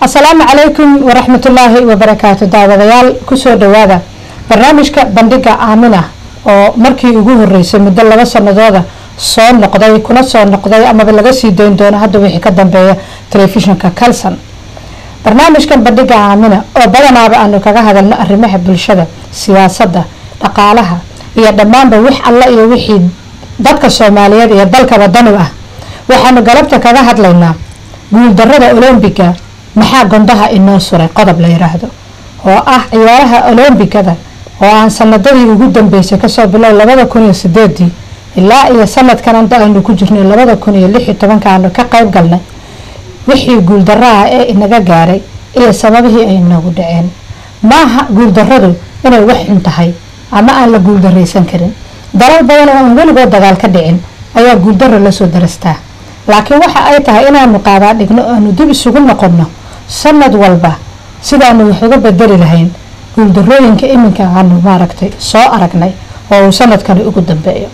asalaamu calaykum waraxmatullaahi wabarakaatu daawadayaal kusoo dhawaada barnaamijka bandhiga aamina oo markii ugu horeysay muddo laba sanadooda soo noqday kuna soo noqday amaba laga sii dayn doono hadda wixii ka dambeeya telefishinka calson barnaamijkan bandhiga aamina oo badanaaba aanu kaga hadalno arrimaha bulshada siyaasadda dhaqaalaha iyo dhammaanba wix alla iyo wixii dadka soomaaliyeed iyo dalkaba danu ah waxaanu galabta kaga hadlaynaa guuldarada olombiga maxaa gondaha inoo suray qodob la yiraahdo oo ah ciyaaraha olombigada oo aan sanadadii ugu dambeysay kasoo bilow labada kun iyo sideedii ilaa iyo sanadkan anta aanu ku jirnay labada kun iyo lix iyo tobanka aanu ka qayb galnay wixii guuldaraha ee inaga gaaray iyo sababihii ay inoogu dhaceen maaha guuldaradu inay wax xun tahay ama aan la guuldaraysan karin dalal badan oo aan weligood dagaal ka dhicin ayaa guuldaro lasoo darastaa laakiin waxa ay tahay inaanu qaadaa dhigno aanu dib isugu noqonno sanad walba sidaanu wax uga bedeli lahayn guuldarooyinka iminka aanu maaragtay soo aragnay oo uu sanadkani ugu dambeeyo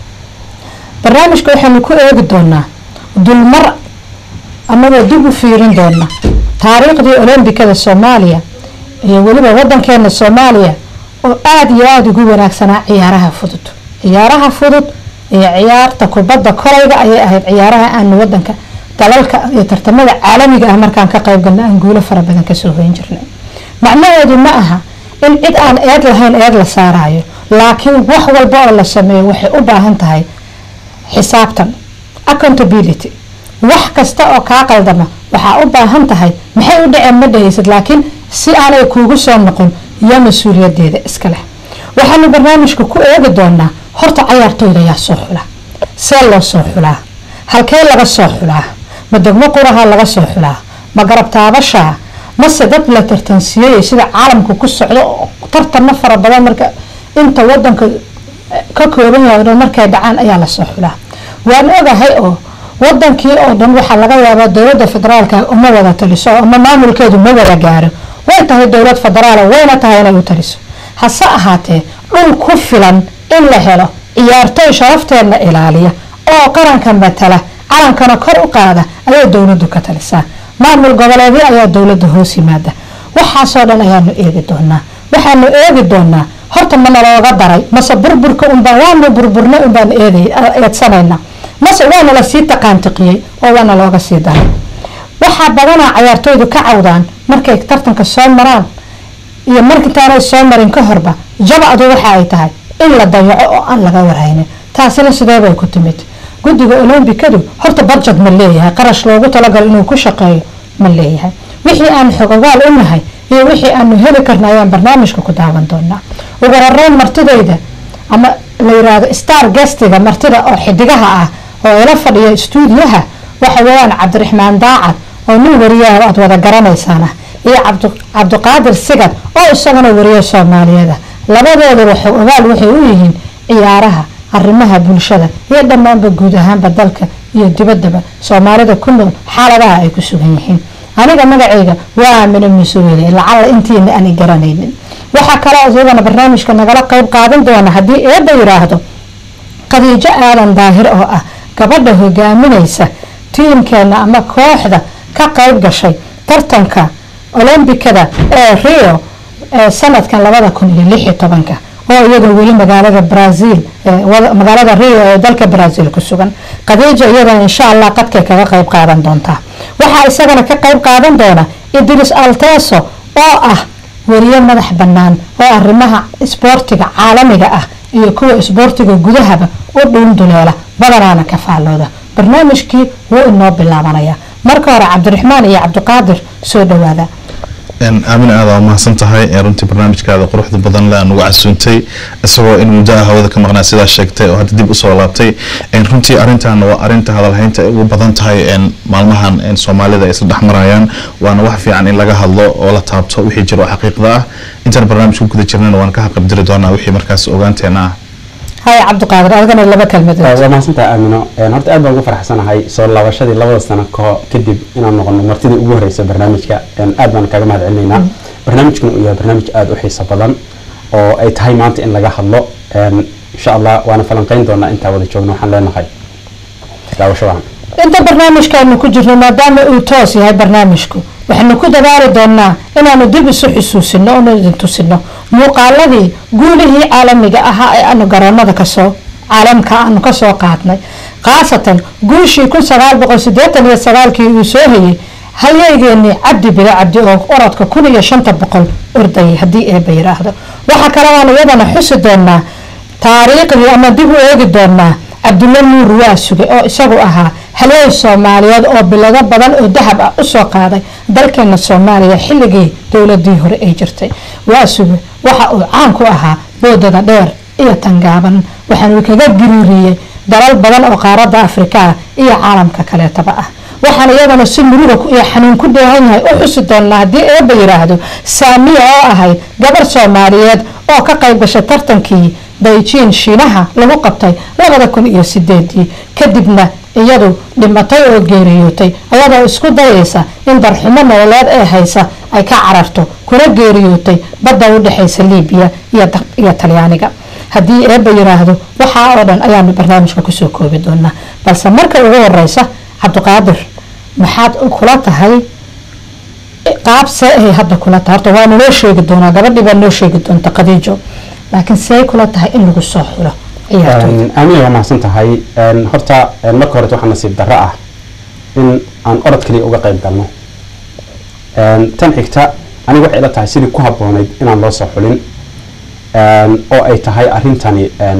barnaamijka waxaanu ku eegi doonaa dulmar anagoo dib u fiirin doona taariikhdii olombikada soomaaliya iyo weliba wadankeena soomaaliya oo aada iyo aada ugu wanaagsanaa ciyaaraha fudud ciyaaraha fudud iyo ciyaarta kubadda kolayga ayay ahayd ciyaaraha aanu wadanka dalalka iyo tartamada caalamiga ah markaan ka qayb galna aan guulo fara badan kasoo hoyn jirnay macnaheedu ma aha in cid aan eed lahayn eed la saarayo laakiin wax walba oo la sameeyo waxay u baahan tahay xisaabtan accountability wax kasta oo kaa qaldama waxaa u baahan tahay maxay u dhaceen ma dhahaysid laakiin si aanay kuugu soo noqon iyo mas-uuliyadeeda iska leh waxaanu barnaamijka ku eegi doonaa horta cayaartooyda yaa soo xula see loo soo xulaa halkee laga soo xulaa ma degmo quraha laga soo xulaa ma garab taabashaa mase dad la tartansiiyey sida caalamka ku socdo oo tartano fara badan marka inta wadanka ka kooban yahay dhan markay dhacaan ayaa lasoo xulaa waan ogahay oo wadankii oo dhan waxaa laga yaabaa dowlada federaalka uma wada taliso ama maamulkeedu ma wada gaaro way tahay dowlad federaal wayna tahay inay u taliso hase ahaatee dhul ku filan in la helo ciyaartooy sharafteedna ilaaliya oo qaranka matala calankana kor u qaada ayay dowladu ka talisaa maamul goboleedyo ayaa dowlada hoos yimaada waxaasoo dhan ayaanu eegi doonaa waxaanu eegi doonaa horta ma nalooga daray mase burburka unbaan waanu burburnay unbaan eedsanayna mase waana lasii taqaantiqiyey oo waana looga sii daray waxaa badanaa cayaartooydu ka cawdaan markay tartanka soo maraan iyo markintaanay soo marin ka horba jabacdu waxa ay tahay in la dayaco oo aan laga warhaynin taasina sideebay ku timid guddiga olombikadu horta badjad ma leeyahay qarash loogu talagalo inuu ku shaqeeyo ma leeyahay wixii aan xogogaal u nahay iyo wixii aanu heli karna ayaan barnaamijka ku daawan doonaa ugu horeyn martidayda ama la yiraahdo star gestiga martida oo xidigaha ah oo ila fadhiya stuudiyaha waxa weeyaan cabdiraxmaan daacad oo nin wariyaha aada wada garanaysaana iyo cabdiqaadir sigad oo isagana wariya soomaaliyeed ah labadooduba xogogaal waxay u yihiin ciyaaraha arrimaha bulshada iyo dhammaanba guud ahaanba dalka iyo dibaddaba soomaalida ku nool xaaladaha ay ku sugan yihiin aniga magacayga waa amino mas-uuliyada lacalla intiina aanay garanaynin waxaa kaloo iyadana barnaamijka nagala qeyb qaadan doona haddii eedda yiraahdo khadiijo aadan daahir oo ah gabadha hogaaminaysa tiimkeena ama kooxda ka qeyb gashay tartanka olombikada ee rio ee sanadkan labada kun iyo lix iyo tobanka oo iyadoo weli magaalada brazil magaalada rio ee dalka brazil ku sugan khadiija iyadana insha allah qadkay kaga qeyb qaadan doontaa waxaa isagana ka qeyb qaadan doona idris alteso oo ah weriye madax bannaan oo arrimaha isboortiga caalamiga ah iyo kuwa isboortiga gudahaba u dhuunduleela badanaana ka faallooda barnaamijkii wuu inoo bilaabanaya marka hore cabdiraxmaan iyo cabdiqaadir soo dhawaada aamin aada waa mahadsan tahay runtii barnaamijkaada quruxda badan le aan ugu casuuntay isagoo in muddaha hawada ka maqnaa sidaa sheegtay oo hadda dib usoo laabtay runtii arintan waa arinta hadalhaynta ay ugu badan tahay maalmahan soomaalida ay isla dhexmarayaan waana wax fiican in laga hadlo oo la taabto wixii jiro oo xaqiiqda ah intaan barnaamij ku guda jirnana waan ka haqabdiri doonaa wixii markaas ogaanteena ah haya cabdiqaadir adigana laba kelmad waa mahadsantahay aamino horta aad baan ugu faraxsanahay soo laabashadii labada sano kaho kadib inaan noqono martidii ugu horeysa barnaamijka aad baan kaaga mahad celinaynaa barnaamijkan uu yahay barnaamij aada u xiiso badan oo ay tahay maanta in laga hadlo insha allah waana falanqeyn doonaa intaa wada joogno waxaan leenahay daawasho wacan inta barnaamijkaanu ku jirno maadaama uu toos yahay barnaamijku waxaynu ku dadaali doonaa inaanu dib isu xusuusino oonu idin tusino muuqaaladii guulihii caalamiga ahaa ee aanu garoonada kasoo caalamka aanu kasoo qaadnay khaasatan guushii kun sagaal boqol sideetan iyo sagaalkii uu soo hayay hayeygeenii cabdi bile cabdi oo orodka kun iyo shanta boqol ordayay haddii eeba yiraahdo waxaa kale aan iyadana xusi doonaa taariikhdii ama dib u eegi doonaa cabdulla nuur waasuge oo isagu ahaa halyeey soomaaliyeed oo bilado badan oo dahab ah usoo qaaday dalkeena soomaaliya xilligii dowladii hore ay jirtay waasuge waxa uu caan ku ahaa boodada dheer iyo tangaaban waxaanu kaga giriiriyey dalal badan oo qaaradda afrika ah iyo caalamka kaleetaba ah waxaan iyadana si muruga iyo xanuun ku dheehan yahay u xusi doonaa haddii eeba yiraahdo saamiya oo ahayd gabar soomaaliyeed oo ka qayb gashay tartankii dayjiin shiinaha lagu qabtay labada kun iyo sideedii kadibna iyadu dhimatay oo geeriyootay ayadoo isku dayaysa in darxumo nololeed ee haysa ay ka cararto kuna geeriyootay badda u dhexaysa liibiya iyo talyaaniga haddii eeba yiraahdo waxaa oo dhan ayaanu barnaamijka kusoo koobi doonaa balse marka ugu horeysa cabdiqaadir maxaad kula tahay qaab see ay hadda kula tahay horta waa naloo sheegi doonaa gabadhii baa noo sheegi doonta khadiijo laakiin see kula tahay in lagu soo xulo ciyaartooyda aamina waa mahadsan tahay horta marka hore waxaa nasiib darro ah in aan orod kaliya uga qayb galno tan xigta aniga waxay ila tahay sidii ku habboonayd inaan loo soo xulin oo ay tahay arrintani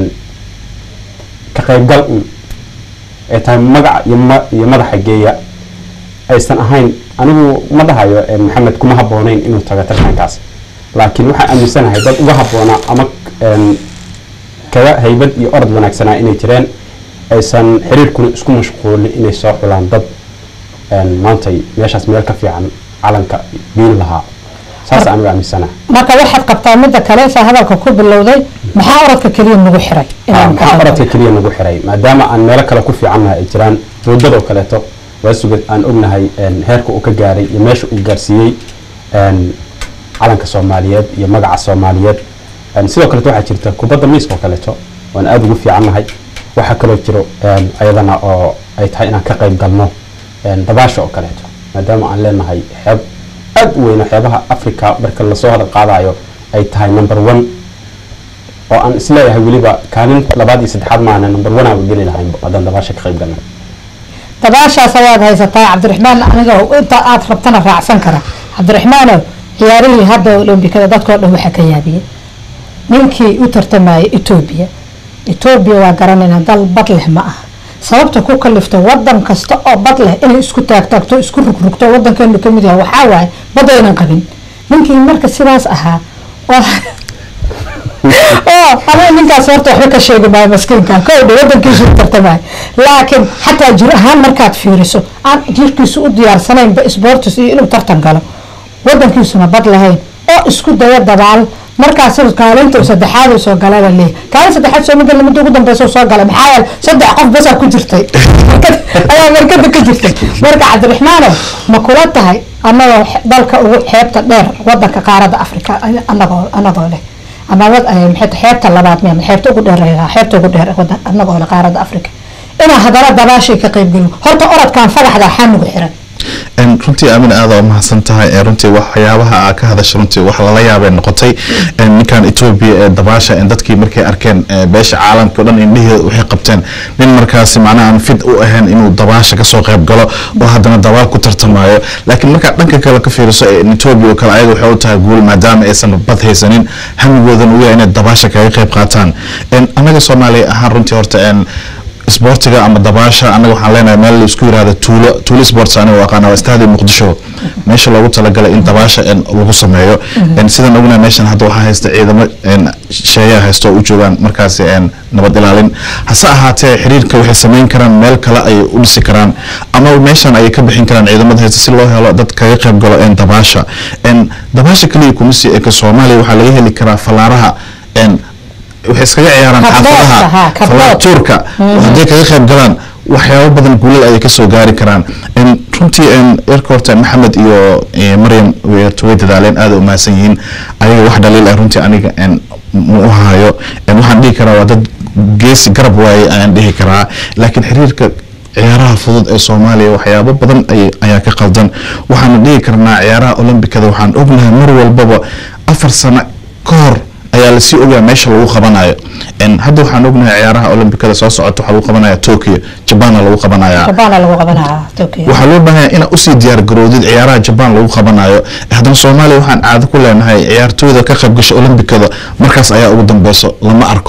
ka qaybgal un ay tahay magaca iyo madaxa geeya aysan ahayn anigu ma dhahayo maxamed kuma habboonayn inuu tago tartankaas laakiin waxaan aaminsanahay dad uga habboonaa ama kaga haybad iyo orod wanaagsanaa inay jireen aysan xiriirkuna isku mashquulin inay soo xulaan dad maantay meeshaas meel ka fiican calanka biin lahaa saas anigu aaminsanahay marka waxaad qabtaa midda kale saa hadalka ku bilowday maxaa orodka keliya nagu xiray maxaa orodka keliya nagu xiray maadaama aan meelo kale ku fiicannahay ay jiraan roodadoo kaleeto waa sugad aan ognahay heerka uu ka gaaray iyo meesha uu gaarsiiyey calanka soomaaliyeed iyo magaca soomaaliyeed sidoo kaleeto waxaa jirta kubadda miiska oo kaleeto waan aada ugu fiicannahay waxaa kaloo jiro ayadana oo ay tahay inaan ka qayb galno dabaasha oo kaleeto maadaama aan leenahay xeeb aada u weyno xeebaha africa marka lasoo hadal qaadayo ay tahay number one oo aan isleeyahay weliba kaalin labaad iyo saddexaad maana number one aan geli lahayn haddaan dabaasha ka qayb galno dabaashaas ayaad haysataa cabdiraxmaan aniga inta aad rabtana raacsan kara cabdiraxmaanow ciyaarihii hadda olombikada dadkao dhan waxaa ka yaabiyey ninkii u tartamayay etoobiya etoobiya waa garanayna dal bad leh ma aha sababta ku kalifta wadan kasta oo bad leh inay isku taagtaagto isku rugrugto wadankeenu kamid yahay waxaa waaye bad aynan qabin ninkii marka sidaas ahaa aniga ninkaas horta waxba ka sheegi maayo maskiinka kowdha wadankiisu u tartamaayo laakiin xataa jir ahaan markaad fiiriso aan jirkiisu u diyaarsanaynba sportis iyo inuu tartan galo wadankiisuna bad lahayn oo isku daya dabaal markaas kaalinta saddexaad uu soo galay leeyahay kaalin saddexaad soo mid lamada ugu dambeysa soo galay maxaa yeele saddex qof basaa ku jirtay ayaa markada ka jirtay marka cabdiraxmaanow ma kula tahay anagoo dalka ugu xeebta dheer wadanka qaaradda afrika anagoo anagoo leh ama xeebta labaad m xeebta ugu dheer xeebta ugu dheer wadan anagoo leh qaaradda afrika inaa haddana dabaashay ka qayb gelin horta orodkan fadaxda xanugu xiran runtii aamin aada u mahadsan tahay runtii waxyaabaha aa ka hadasha runtii wax lala yaabay noqotay ninkan etoobiya ee dabaasha dadkii markay arkeen beesha caalamka o dhan indhiheeda waxay qabteen nin markaasi macnaha aan fid u ahayn inuu dabaasha kasoo qayb galo oo haddana dabaal ku tartamayo laakiin markaad dhanka kale ka fiiriso etoobiya oo kale ayaga waxay u tahay guul maadaama aysan bad haysanin hamigoodan u yahay inay dabaasha kaga qayb qaataan annaga soomaaliya ahaan runtii horta isboortiga ama dabaasha anaga waxaan leenahay meel laisku yirahdo tuulo tuulo sports aniga aqaana waa istaadi muqdisho meesha loogu talagalay in dabaasha lagu sameeyo sidan ognahay meeshan hadda waxaa haysta ciidamo sheeyaa haysto u joogaan markaasi nabad ilaalin hase ahaatee xiriirka waxay sameyn karaan meel kale ayay u dhisi karaan ama meeshan ayay ka bixin karaan ciidamada haysta si loo helo dad kaga qayb galo dabaasha dabaasha kaliya kuma sii eka soomaaliya waxaa laga heli karaa fallaaraha waxay iskaga ciyaaraan xaafadaha falaatuurka hadday kaga qayb galaan waxyaabo badan guulal ayay kasoo gaari karaan runtii yarka horta maxamed iyo maryam way dadaaleen aada u mahadsan yihiin ayaga wax dhaliil ah runtii aniga ma u hayo waxaan dhihi karaa waa dad geesi garab waaye ayaan dhihi karaa laakiin xiriirka ciyaaraha fudud ee soomaaliya waxyaabo badan ay- ayaa ka qaldan waxaana dhihi karnaa ciyaaraha olombikada waxaan ognahay mar walbaba afar sano ka hor ayaa lasii ogaa meesha lagu qabanayo En hadda waxaan ognahay ciyaaraha olombikada soo socota waxaa lagu qabanaya tokyo jabana lagu qabanaya jabaana lagu qabanaa Tokyo. waxaa loo baahan yahay inaad usii diyaar garoodid ciyaaraha jabaan lagu qabanayo haddana soomaaliya waxaan caado ku leenahay ciyaartooyda ka qayb gasha olombikada markaas ayaa ugu dambeyso lama arko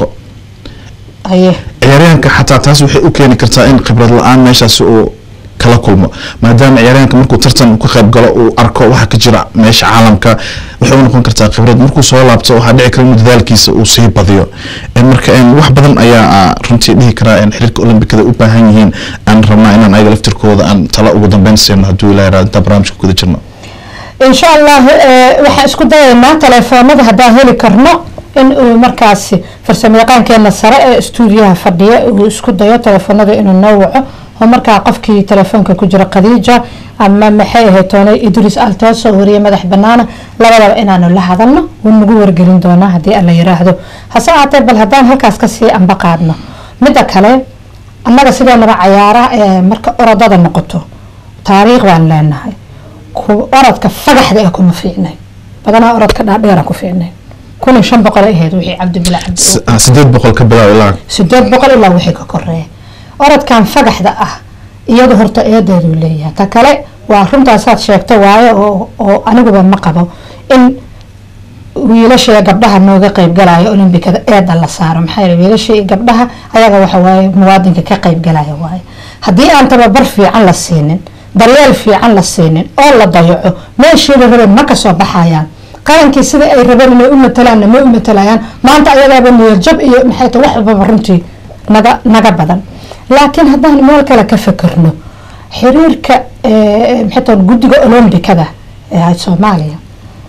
haye ciyaaryahanka xataa taas waxay u keeni kartaa in khibrad la-aan meeshaasi uu kala kulmo maadaama ciyaaryahanka markuu tartan ka qayb galo uu arko waxa ka jira meesha caalamka waxay u noqon kartaa khibrad markuu soo laabto waxaa dhici kara in dadaalkiisa uu sii badiyo En marka en wax badan ayaa ah, runtii dhihi karaa in xiriirka olombikada u baahan yihiin aan rabnaa inaan ayaga laftirkooda aan tala ugu dambeyn siino hadduu ilaa yaraado intaan barnaamijka kuda jirno in sha allah eh, waxaan isku dayaynaa telefoonada haddaan heli karno in uu markaasi farsamayaqaankeena sare ee stuudiyaha fadhiya uu isku dayo telefoonada inuu noo waco oo markaa qofkii telefoonka ku jira khadiija ama maxay ahayd toonay idris altoos oo wariye madax banaana labadaba inaanu la hadalno wuu nagu wargelin doonaa haddii alla yiraahdo hase ahaatee bal haddaan halkaas kasii amba qaadno midda kale annaga sideenaba cayaaraha ee marka orodada noqoto taariikh baan leenahay ku- orodka fagaxda ee kuma fiicnay badanaa orodka dhaadheera ku fiicnay kun iyo shan boqol ay ahayd wixii cabdibila cabdi S- ah, sideed boqol ka bilaab ilaa sideed boqol ilaa wixii ka koreeya orodkan fagaxda ah iyada horta eedeedu leeyahay ta kale waa runtaasaad sheegto waaye oo oo aniguba ma qabo in wiilasha iyo gabdhaha nooga qaybgalaya olombikada eeda la saaro maxaa yeele wiilasha iyo gabdhaha ayaga waxa waaye muwaadinka ka qaybgalaya waaye haddii aan tababar fiican la siinin daryeel fiican la siinin oo la dayaco meeshii la rabeen ma kasoo baxayaan qarankii sida ay rabeen inay u matalaanna ma u matalayaan maanta ayagaaba niyadjab iyo maxay tahay wax walbaba runtii naga naga badan laakiin haddaan meel kale ka fikirno xiriirka eh, maxay tahay guddiga olombikada ee soomaaliya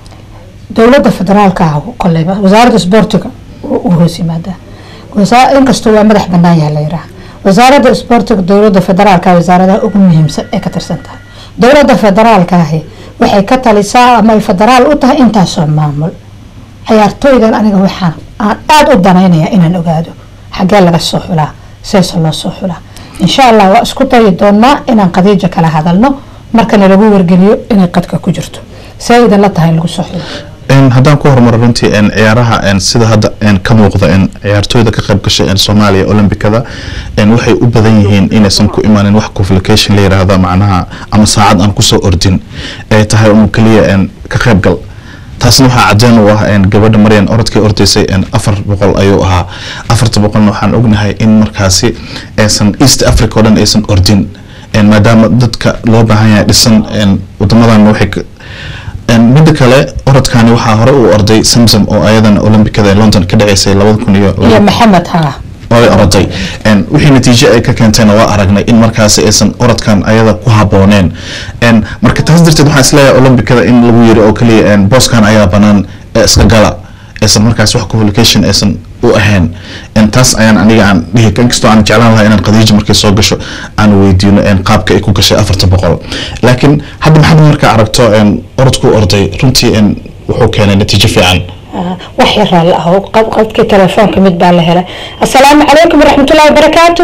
dowladda federaalka ah koleyba wasaaradda isboortiga u hoos yimaadaa Wasa- inkastoo waa madax banaan yahay la yiraah wasaaradda isboortiga dowladda federaalka wasaaradaha ugu muhiimsan ee ka tirsan tahay dowladda federaalka ahi waxay ka talisaa ama ay federaal u tahay intaasoo maamul ciyaartooydan aniga waxaan aan aada u danaynaya inaan ogaado xaggee laga soo xulaa seese loo soo xulaa insha allah waa isku dayi doonaa inaan khadiija kala hadalno markana lagu wargeliyo inay qadka ku jirto see idinla tahay in lagu soo xulo En haddaan ku horumaro runtii en ciyaaraha en sida hadda en ka muuqda en ciyaartooyda ka qayb gashay en soomaaliya olombikada en waxay u badan yihiin inaysan ku imaanin wax qualification la yiraahdo macnaha ama saacad aan kusoo ordin ay tahay un keliya en ka qayb gal taasna waxaa cadeen u ah en gabadha maryan orodkay ordaysay en afar boqol ayuu ahaa afarta boqolna waxaan ognahay in markaasi aysan east africa oo dhan aysan ordin en maadaama dadka loo baahan yahay dhisan en wadamadan waxay ka- En midda kale orodkani waxaa hore uu orday samsam oo ayadana olombikada ee london ka dhaceysay labada kun iyo iyo maxamed haa way oroday En wixii natiijo ay ka keentayna waa aragnay in markaasi aysan orodkan ayada ku habooneen En marka taas darteed waxaan isleeyahay olombikada in lagu yiri oo kaliya en booskan ayaa banaan ee iska gala aysan markaas wax qualification aysan u ahayn En taas ayaan aniga aan dhihi inkastoo aan jeclaan lahaa inaan khadiija markay soo gasho aan weydiino en qaabka ay ku gashay afarta boqol laakiin hadda maxaad markaa aragto en orodku orday runtii en wuxuu keenay natiijo fiican wax yaraa la ah qadkii telefoonka mid baa la helay assalaamu calaykum waraxmatullahi wabarakaatu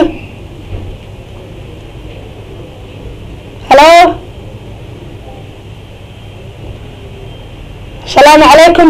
halo asalaamu calaykum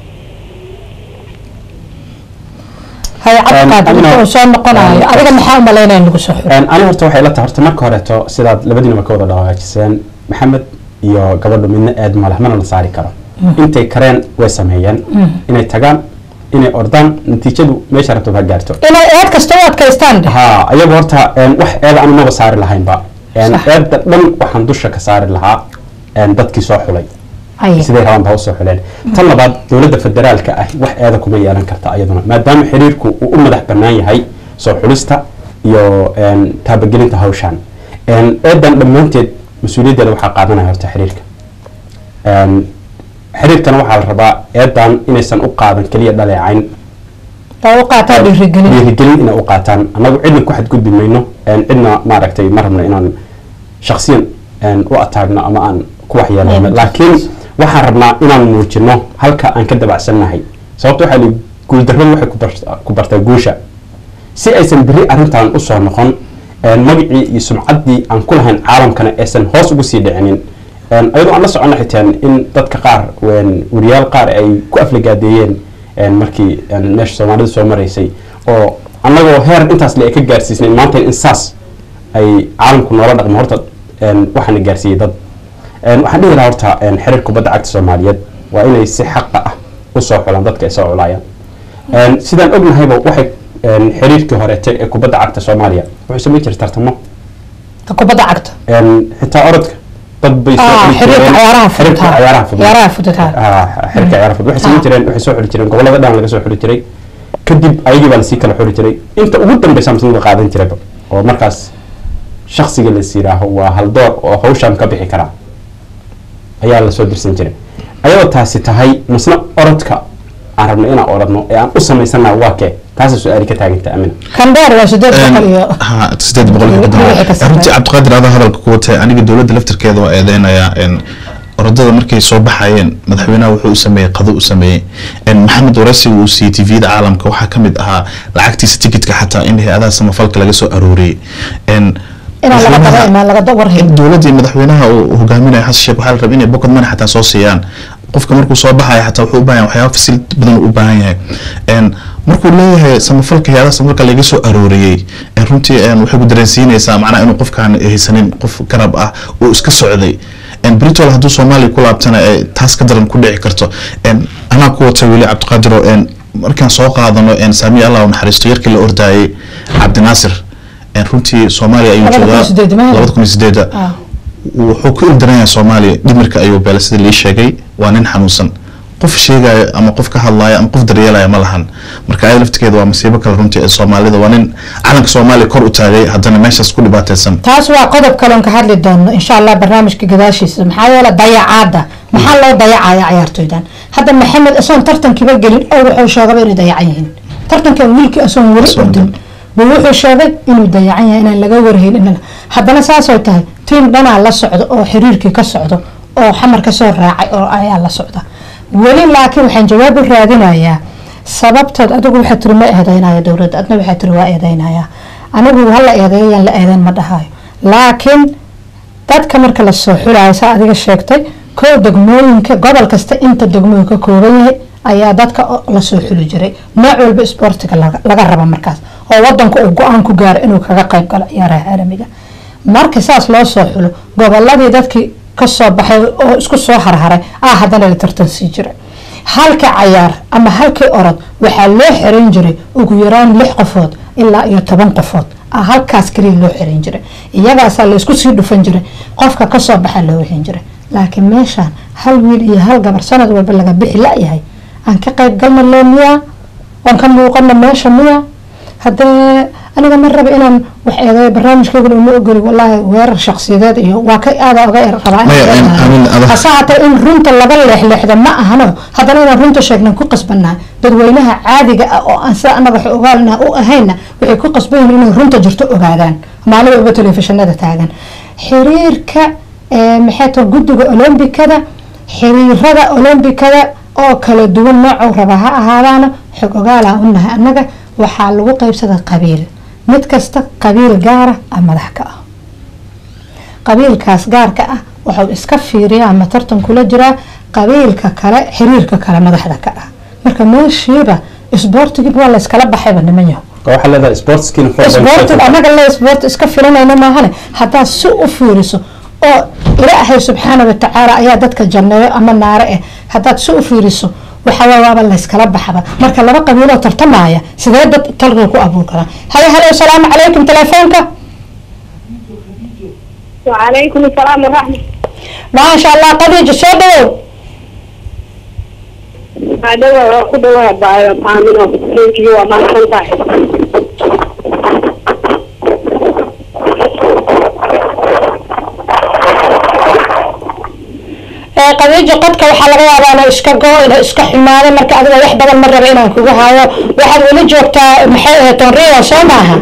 hay cabdiqaadir Amina- wuxuu soo noqonayo adiga maxaa umalaynaya in lagu soo xiro ani horta waxay la tahay horta marka horeeto sidaad labadiinaba ka wada dhawaajiseen maxamed iyo gabadhu midna aad maleh mana la saari karo intay kareen way sameeyeen inay tagaan inay ordaan natiijadu meesha rabto ha gaarto inay eed kasta u adkaystaan dheh ha ayagu horta een, wax eeda anu maba saari lahaynba Een, Sax. eedda dhan waxaan dusha ka saari lahaa een, dadkii soo xulay Ay. siday rabaan ba usoo xuleen tan labaad dowladda federaalka ah wax eeda kuma yeelan karta ayaduna maadaama xiriirku uu u madax bannaan yahay soo xulista iyo een, taabagelinta hawshan Een, eedan dhammaanteed mas-uuliyaddeeda waxaa qaadanaya horta xiriirka Een, xiriirkana waxaa la rabaa eedan inaysan u qaadan keliya dhaleecayn oo u qaataa dhiirigelin dhiirigelin inay u qaataan annagu cidna ku xadgudbi mayno een, cidna maaragtay ma rabno inaan shaksiyan een, u ataagno ama aan ku waxyeeleyno Aynen. laakiin waxaan rabnaa inaan muujino halka aan ka dabacsannahay sababta waxaa lihi guuldarradu waxay ku bar- ku bartaa guusha si aysan beri arrintan usoo noqon een, magacii iyo sumcaddii aan ku lahayn caalamkana aysan hoos ugu sii dhicinin Een, ayadoo aan la socono xitaan in dadka qaar een, wariyaal qaar ay ku aflagaadeeyeen een, markii een, meesha soomaalida soo maraysay oo annagoo heer intaas le ay ka gaarsiisnay maanta in saas ay caalamku noola dhaqmo horta een, waxaana gaarsiiyey dad Een, waxaan dhihi lahaa horta een, xiriir kubadda cagta soomaaliyeed waa inay si xaqa ah usoo xulaan dadka ay soo culaayaan Een, sidaan ognahayba waxay een, xiriirkii horeete ee kubadda cagta soomaaliya wuxuu samayn jiray tartamo kubadda cagta Een, xitaa orodka dad bay soo Ah, xuli xiriirka jireen- ciyaaraha fudud, xiriirka ha. ciyaaraha fudud Ciyaaraha fudud, ha. Ah, xiriirka ciyaaraha fudud waxay samayn Ah. jireen waxay soo xuli jireen gobolada dhan laga soo xuli jiray kadib ayagii baa lasii kala xuli jiray inta ugu dambeysa masnada qaadan jirayba oo markaas shaksiga las yidhaaho waa haldoor oo hawshan ka bixi karaa ayaa lasoo dirsan jiray ayadoo taasi tahay masna orodka aan rabno inaan orodno ee aan u samaysana waa kee taasa su-aali ka taaganta amina kandheer waa sideed boqol iyo ha sideed boqol iyo konton Wixii ka sarreeya. runtii cabdiqaadir adaa hadalka ku watay aniga dowladda laftirkeeda waa eedeynayaa een, orodada markay soo baxayeen madaxweynaha wuxuu u sameeyey qado u sameeyey een, maxamed warasiga uu siiyey tvda caalamka waxaa ka mid ahaa lacagtiisa tikitka xataa in hay-adaha samafalka laga soo arooriyey een, inaan laga madaxweynaha- daba imaan laga warhayn in dowladda iyo madaxweynaha uu hogaaminayo xasan sheekh waxaa la rabay inay pocket money xataa soo siiyaan qofka markuu soo baxayo xataa wuxuu u baahan yahay waxyaaba fasility badan uu u baahan yahay Een, markuu leeyahay samafalka hay-adaha samafalka laga soo arooriyey een, runtii een, waxay ku dareensiinaysaa macnaha inuu qofkaan haysanin qof garab ah uu iska socday Een, britol hadduu soomaaliya ku laabtana ee taas ka daran ku dhici karto Een, anaa ku watay weli cabdiqaadiro een, markaan soo qaadano een, saamiya allah u naxariisto yarkii la ordaayey cabdinaasir Een, runtii soomaaliya ayuu Labada kun iyo joogaa sideed maaha? labada kun iyo sideeda Ah. wuxuu ku ildaran yahay soomaaliya dhimirka ayuu beelay sida lii sheegay waa nin xanuunsan qof sheegaya ama qof ka hadlaya ama qof daryeelaya ma lahan marka ayada laftigeeda waa masiibo kale runtii ee soomaalida waa nin calanka soomaaliya kor u taagay haddana meeshaas ku dhibaataysan taas waa qodob kaloon ka hadli doono insha allah barnaamijka gadaashiisa maxaa yeele dayacaada maxaa loo dayacaya ciyaartoydan hadda maxamed asoon tartankiiba gelin oo wuxuu sheegaba inay dayacan yihiin tartankan wiilkii asoon weli Asoon ordin buu wuxuu sheegay inuu dayacan yahay inaan laga warhayn inana haddana saasoo tahay tiim dhanaa la socdo oo xiriirkii ka socdo oo xamar ka soo raacay oo ayaa la socda weli laakiin waxaan jawaab u raadinayaa sababtood adigu waxaa tiri ma eedeynaya dowladda adna waxaa tiri waa eedeynaya anigu hala eedeeyayaan la eedeyn ma dhahayo laakiin dadka marka la soo xulayo saa adiga sheegtay koo degmooyinka gobol kasta inta degmooyin ka kooban yahay ayaa dadka o- lasoo xuli jiray nooc walba isboortiga laga laga raba markaas oo wadanku uu go-aan ku gaaro inuu kaga qayb galo ciyaaraha caalamiga marka saas loo soo xulo goboladii dadkii kasoo baxay oo isku soo harharay ah haddana la tartan sii jiray halka cayaar ama halkii orod waxaa loo xiran jiray ugu yaraan lix qofood ilaa iyo toban qofood ah halkaas kaliya loo xiran jiray iyagaasaa laysku sii dhufan jiray qofka kasoo baxa loo wixin jiray laakiin meeshaan hal wiil iyo hal gabar sanad walba laga bixi la-yahay aan ka qayb galna loo miyaa aan ka muuqana meesha miya haddee aniga ma raba inaan wax eedeeyo barnaamijkeyguna uma ogoli walaahi weerar shaksiyadeed iyo waa ka aada oga er- rabaa inaan Maya, eedeeyo. amin, adag. hase haatee in runta laga leexleexda ma ahano haddana inaan runta sheegnan ku qasbannahay dadweynaha caadiga ah oo aan sida anaga wax ogaalna u ahayna waxay ku qasban yihiin inay runta jirto ogaadaan maalin walba telefishinada taagan xiriirka ee, maxay tahay guddiga olombikada xiriirada olombikada oo kala duwan noocuu raba ha ahaadaana xog ogaalaa u nahay annaga waxaa lagu qaybsada qabiil mid kasta qabiil gaara ah madax ka ah qabiilkaas gaarka ah wuxuu iska fiiriyaa ama tartan kula jiraa qabiilka kale xiriirka kale madaxda ka ah marka meeshiiba isboortigiiba waa layskala baxayba niman yaho waxaa leedahay sportskiina isboortig anaga le isboort iska filanayna maahane haddaad si u fiiriso oo ilaahay subxaana watacaala ayaa dadka janneeyo ama naare eh haddaad si u fiiriso waxawaa waaba layskala baxaba marka laba qabiiloo tartamaya sidee dad talqiga ku abuur karaa halo halo asalaamu calaykum telefoonka وعليكم السلام ورحمة maasha allah qadiija soo dhawow الله وقدوة بايو آمنة تنكي وما سنتاي ee qadiija qodka waxaa laga yaabaa inay iska go inay iska xumaado marka adiga wax badan ma raba inaan kugu hayo waxaad weli joogtaa maxay ahayd tonriya soo maaha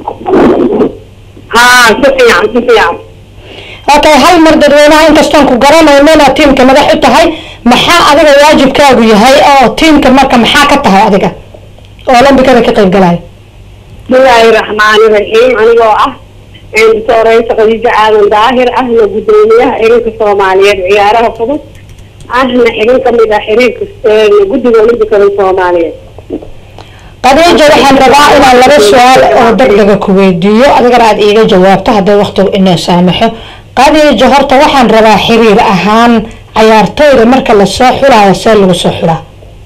ها سفيان سفيان okay hal mar dadweynaha inkastoon ku garanayno inaad tiimka madax u tahay maxaa adiga waajibkaagu yahay oo tiimka marka maxaa ka tahay adiga oo olombikada ka qayb galaya بسم الله الرحمن الرحيم أنا جو أه doctoreysa khadiijo aadan daahir ahna guddoomiyaha xiriirka soomaaliyeed ciyaaraha fudud ahna xibin kamid ah xiriirka guddiga olimbikada soomaaliyeed qadiijo waxaan rabaa inaan laba su-aal oo degdega ku weydiiyo adigana aada iiga jawaabto hadday waqtigu inoo saamaxo qadiijo horta waxaan rabaa xiriir ahaan cayaartooyda marka lasoo xulaayo see lagu soo xulaa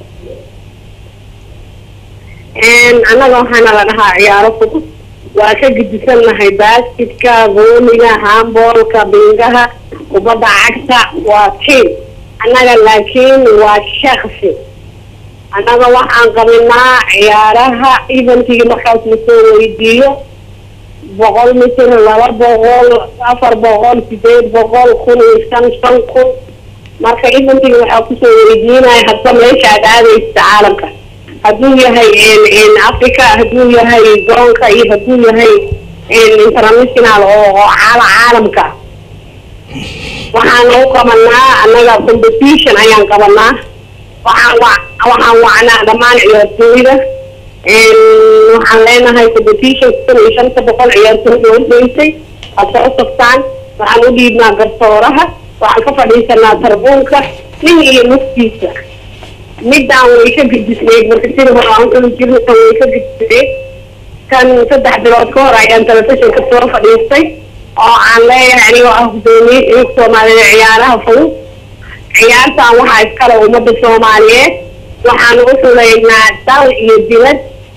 annaga waxaana la dhahaa ciyaaro fudud waa ka gedisannahay baaskitka vooliga hamboolka bingaha kubadda cagta waa tiim annaga laakiin waa shaksi annaga waxaan qabinaa ciyaaraha eventigii markaas lasoo weydiiyo boqol mitir laba boqol afar boqol sideed boqol kun iyo shan shan kun marka eventigii waxaa kusoo weydiinaya hadba meesha aad aadaysa caalamka hadduu yahay africa hadduu yahay garoonka iyo hadduu yahay international oo oo caala caalamka waxaan u qabanaa annaga competition ayaan qabanaa waxaan wa waxaan wacnaa dhammaan ciyaartooyda waxaan leenahay competition kun iyo shanta boqol ciyaartooyda horgeysay aad soo saftaan waxaan u dhiibnaa garsooraha waxaan ka fadhiisanaa tarbuunka nin iyo naftiisa midaan way ka gedisneyd marka sida hore aan uli jirna tan way ka gedisneyd kan saddex bilood ka hor ayaan telefishinka soo fadhiistay oo aan leeyahay anigoo ah gudoomiye xiriirka soomaaliyeed ciyaaraha fudud ciyaartan waxaa iskale ummadda soomaaliyeed waxaan u xuleynaa dal iyo dibad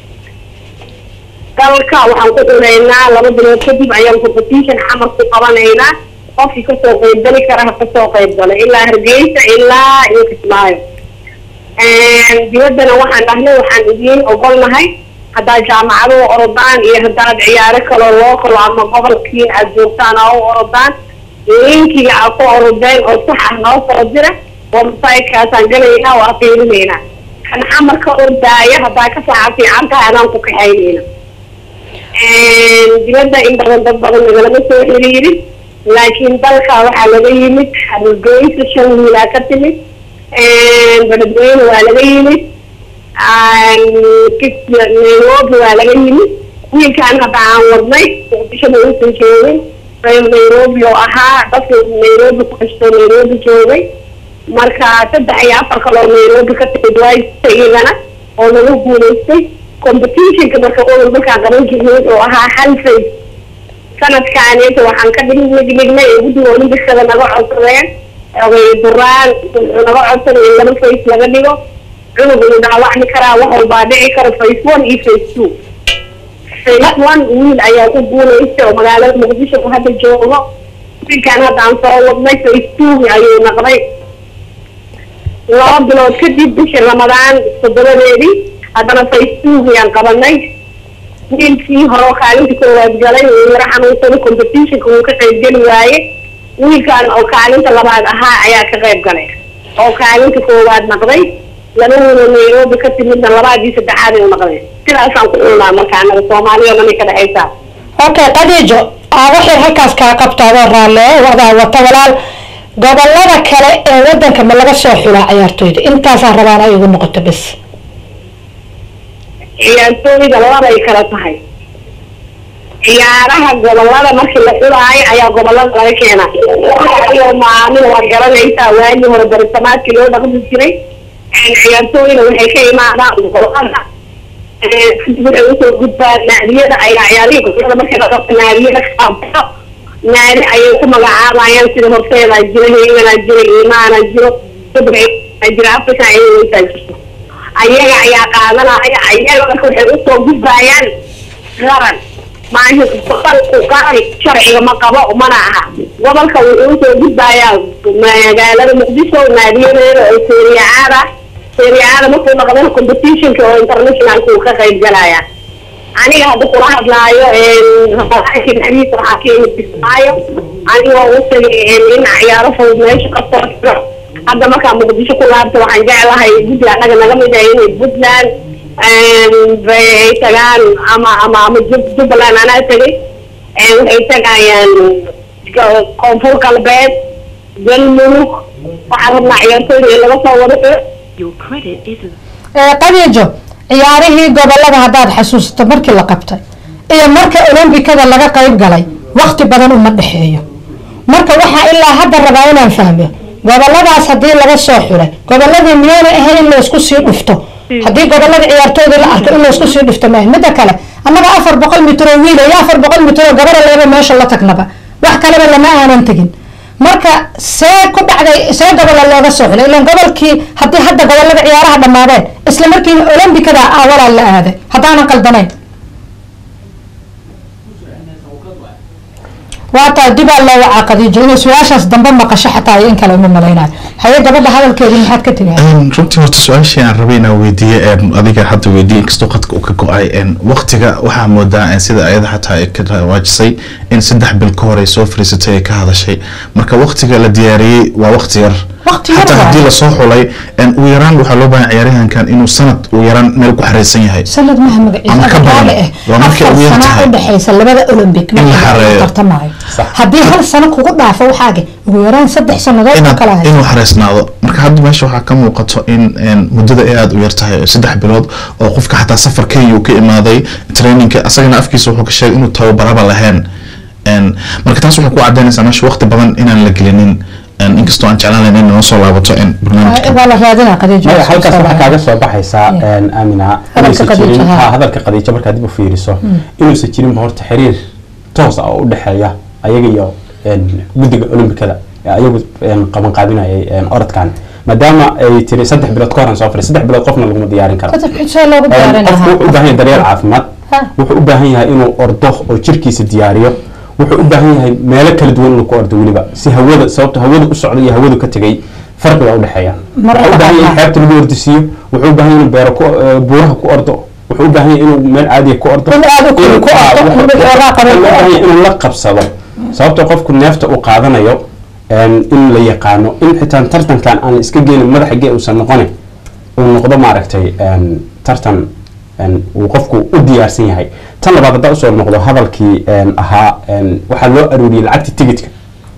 dalka waxaan ku xuleynaa laba bilood kadib ayaan competition xamar ku qabanaynaa qofkii kasoo qeybgali kara ha kasoo qeybgalo ilaa hargeysa ilaa iyo kismaayo dibaddana waxaan dhahnay waxaan idiin ogolnahay haddaad jaamacado u orodaan iyo haddaad ciyaaro kaloo loo kalo ama gobolkii aad joogtaan oo u orodaan linkiga aad ku orodeen oo sax ah noo soo dira websitekaasaan galaynaa waa fiirinaynaa kan xamar ka ordaaya haddaa ka saaca fiican tahay adaan ku kaxaynayna dibadda in badan dad badan nagalama soo xiriirin laakiin dalka waxaa laga yimid hargeysa shan wiilaa ka timid beledweyne waa laga yimid nairobi waa laga yimid wiilkaan hadda aan wadnay muqdishona uusan joogin nairobi oo ahaa dadka nairobi ku kastoo nairobi joogay marka saddex iyo afar kaloo nairobi ka timid waa iyagana oo lagu guulaystay competitionka marka olol markaan qaban jirnay wuxuu ahaa hal face sanadkaaneta waxaan ka dhignignay ee guddiga olimbikada naga codsadeen ogay duraan wuxuu naga codsanay in laba face laga dhigo cunug uu dhaawacmi karaa wax walbaa dhici kara face one iyo face two face one wiil ayaa ku guulaystay oo magaalada muqdisho ku hadda joogo wiilkaan hadda aan soo wadnay face two ayuu naqday laba bilood kadib bishii ramadaan toddobadeedii haddana face two ayaan qabanay wiilkii hore oo kaalinta koowaad galay uu yaro xanuunsaday competitionka wuu ka qaybgeli waaye wiilkan oo kaalinta labaad ahaa ayaa ka qayb galay oo kaalinta koowaad naqday labaduuna nairobi ka timidna labaadii saddexaad u naqday sidaasaan ku xulnaa marka anaga soomaaliya o dhan ka dhexaysaa okay qadiijo aa waxay halkaas kaa qabtaadoo raalle wadaa wata walaal gobolada kale ee wadanka ma laga soo xulaa ciyaartooyda intaasaan rabaan ay igu noqoto bes ciyaartooyda labay kala tahay ciyaaraha gobolada markii la xulaayo ayaa gobolada laga keenaa iyo maalin waad garanaysaa waagii hore barisamaadkii loo dhaqmi jiray ciyaartooyda waxay ka imaadaan gobolada waxay usoo gudbaan naadiyada ayaa ciyaarihii gobolada markii la qabto naadiyada kaabto naadi ayay ku magacaabayaan sida horseedaa jira heeganaa jira iimaana jiro subaa jira africa ayaa jirto ayaga ayaa qaadanaya ayaga marka waxay usoo gudbaayaan qaran maaha gobolku qaran sharciga ma qabo mana aha gobolka wuxuu usoo gudbaayaa magaalada muqdisho naadiyadeeda oo seriacaada seriacaada markuu noqdana competitionka oo internationalka uu ka qayb galaya aniga hadda kula hadlaayo naxariis waxaa ka imid bismaayo anigoo u tagay in ciyaaro fudud meesha ka soo jiro hadda markaa muqdisho ku laabta waxaan jeclahay guddi anaga naga mid ah inay puntland ay tagaan ama ama ama jubbaland anaa tegay waxay tagayaan koonfur galbeed galmudug waxaan rabnaa ciyaartooyda in laga soo wado qadiijo ciyaarihii gobolada haddaad xasuusato markii la qabtay iyo marka olombikada laga qayb galay waqti badan uma dhexeeyo marka waxaa ilaa hadda rabaa inaan fahmo goboladaas haddii laga soo xulay goboladii miyaana ahayn in laysku sii dhufto haddii gobolada ciyaartooyda la arko in laysku sii dhufto maaha midda kale annaga afar boqol mitr oo wiil iyo afar boqol mitr oo gabara leeba meesha la tagnaba wax kaleba lama aanan tegin marka see ku dhacday see gobola looga soo xulay ilan gobolkii haddii hadda gobolada ciyaaraha dhammaadeen isla markiina olombikada ah walaa la aaday haddaanan qaldanayn waataa dibaa loo wacaa qadiijo inay su-aashaas dambe maqasho xataa iyo in kale uma malaynayo haye gabadha hadalkeedii maxaad ka tegay runtii horta su-aashii aan rabay inaan weydiiye adiga hadda weydiiye inkastoo qadka uu ka go-ay waqtiga waxaa moodaa sida ayada xataa ay ka waajisay in saddex bil ka hor ay soo fariisatay ay ka hadashay marka waqtiga la diyaariyey waa waqti yar Waqti yar xataa waaye. haddii lasoo xulay ugu yaraan waxaa loo baahan ciyaaryahankan inuu sanad ugu yaraan meel ku xareysan yahay sanad maha Ama ka magaciisa badan. agaale Waa ah markay afar ugu yar sana tahay. u dhexeysa labada olympic In la marka xareeyo. tartamaayo Sax. haddii hal sano kugu dhaafo waxaage ugu yaraan saddex sanadood oo inaad kala haysa inuu xareysnaado marka hadda meesha waxaa ka muuqato in in muddada ay aada u yar tahay saddex bilood oo qofka xataa safar kenya uu ka imaaday trainingka asagana afkiisa wuxuu ka sheegay inuu tababaraba lahayn En, marka taas waxay ku cadeynaysaa meesha waqti badan inaan la gelinin En, inkastoo aan jeclaan lahayn in noo soo laabato in barnaamijka waa la raadinaa qadiijo maya halkaas waxaa kaaga soo baxaysaa Yeah. een, aamina Hadalka inuusan Khadiija, jirin ha. ha, hadalka qadiijo markaad dib u fiiriso inuusan jirinba horta xiriir toos ah oo u dhexeeya ayaga iyo een, guddiga olombikada ee ayagu een, qaban qaabinayay een, orodkan maadaama ay tiri saddex bilood ka horan soo fadhi saddex bilood qofna laguma diyaarin karo saddex xisoo loogu Een, diyaarin qofku wuxuu u baahan yahay daryeel caafimaad Ha. wuxuu u baahan yahay inuu ordo oo jirkiisa diyaariyo wuxuu u baahan yahay meelo kala duwan inuu ku ordo weliba si hawada sababta hawada u socda iyo hawadu ka tegay farqi baa u dhexeeya Mar wuxuu u baahan yahay in labaad. xeebta lagu ordisiiyo wuxuu u baahan yahay inuu beero ku eh, buuraha ku ordo wuxuu u baahan yahay inuu meel caadiya ku ordo In aad u kulu ku Ah, ordo, wuxuu- in mid xoogaa qabo wuxuu ku u baahan yahay ordo. inuu la qabsado sababta qofku neefta uu qaadanayo een, in la yaqaano in xitaa tartankan aan la iska geenin madaxa gee uusan noqonin uu noqdo maaragtay een, tartan een, uu qofku u diyaarsan yahay tan labaad haddaa usoo noqdo hadalkii een, ahaa een, waxaa loo aruuriyey lacagta tigidka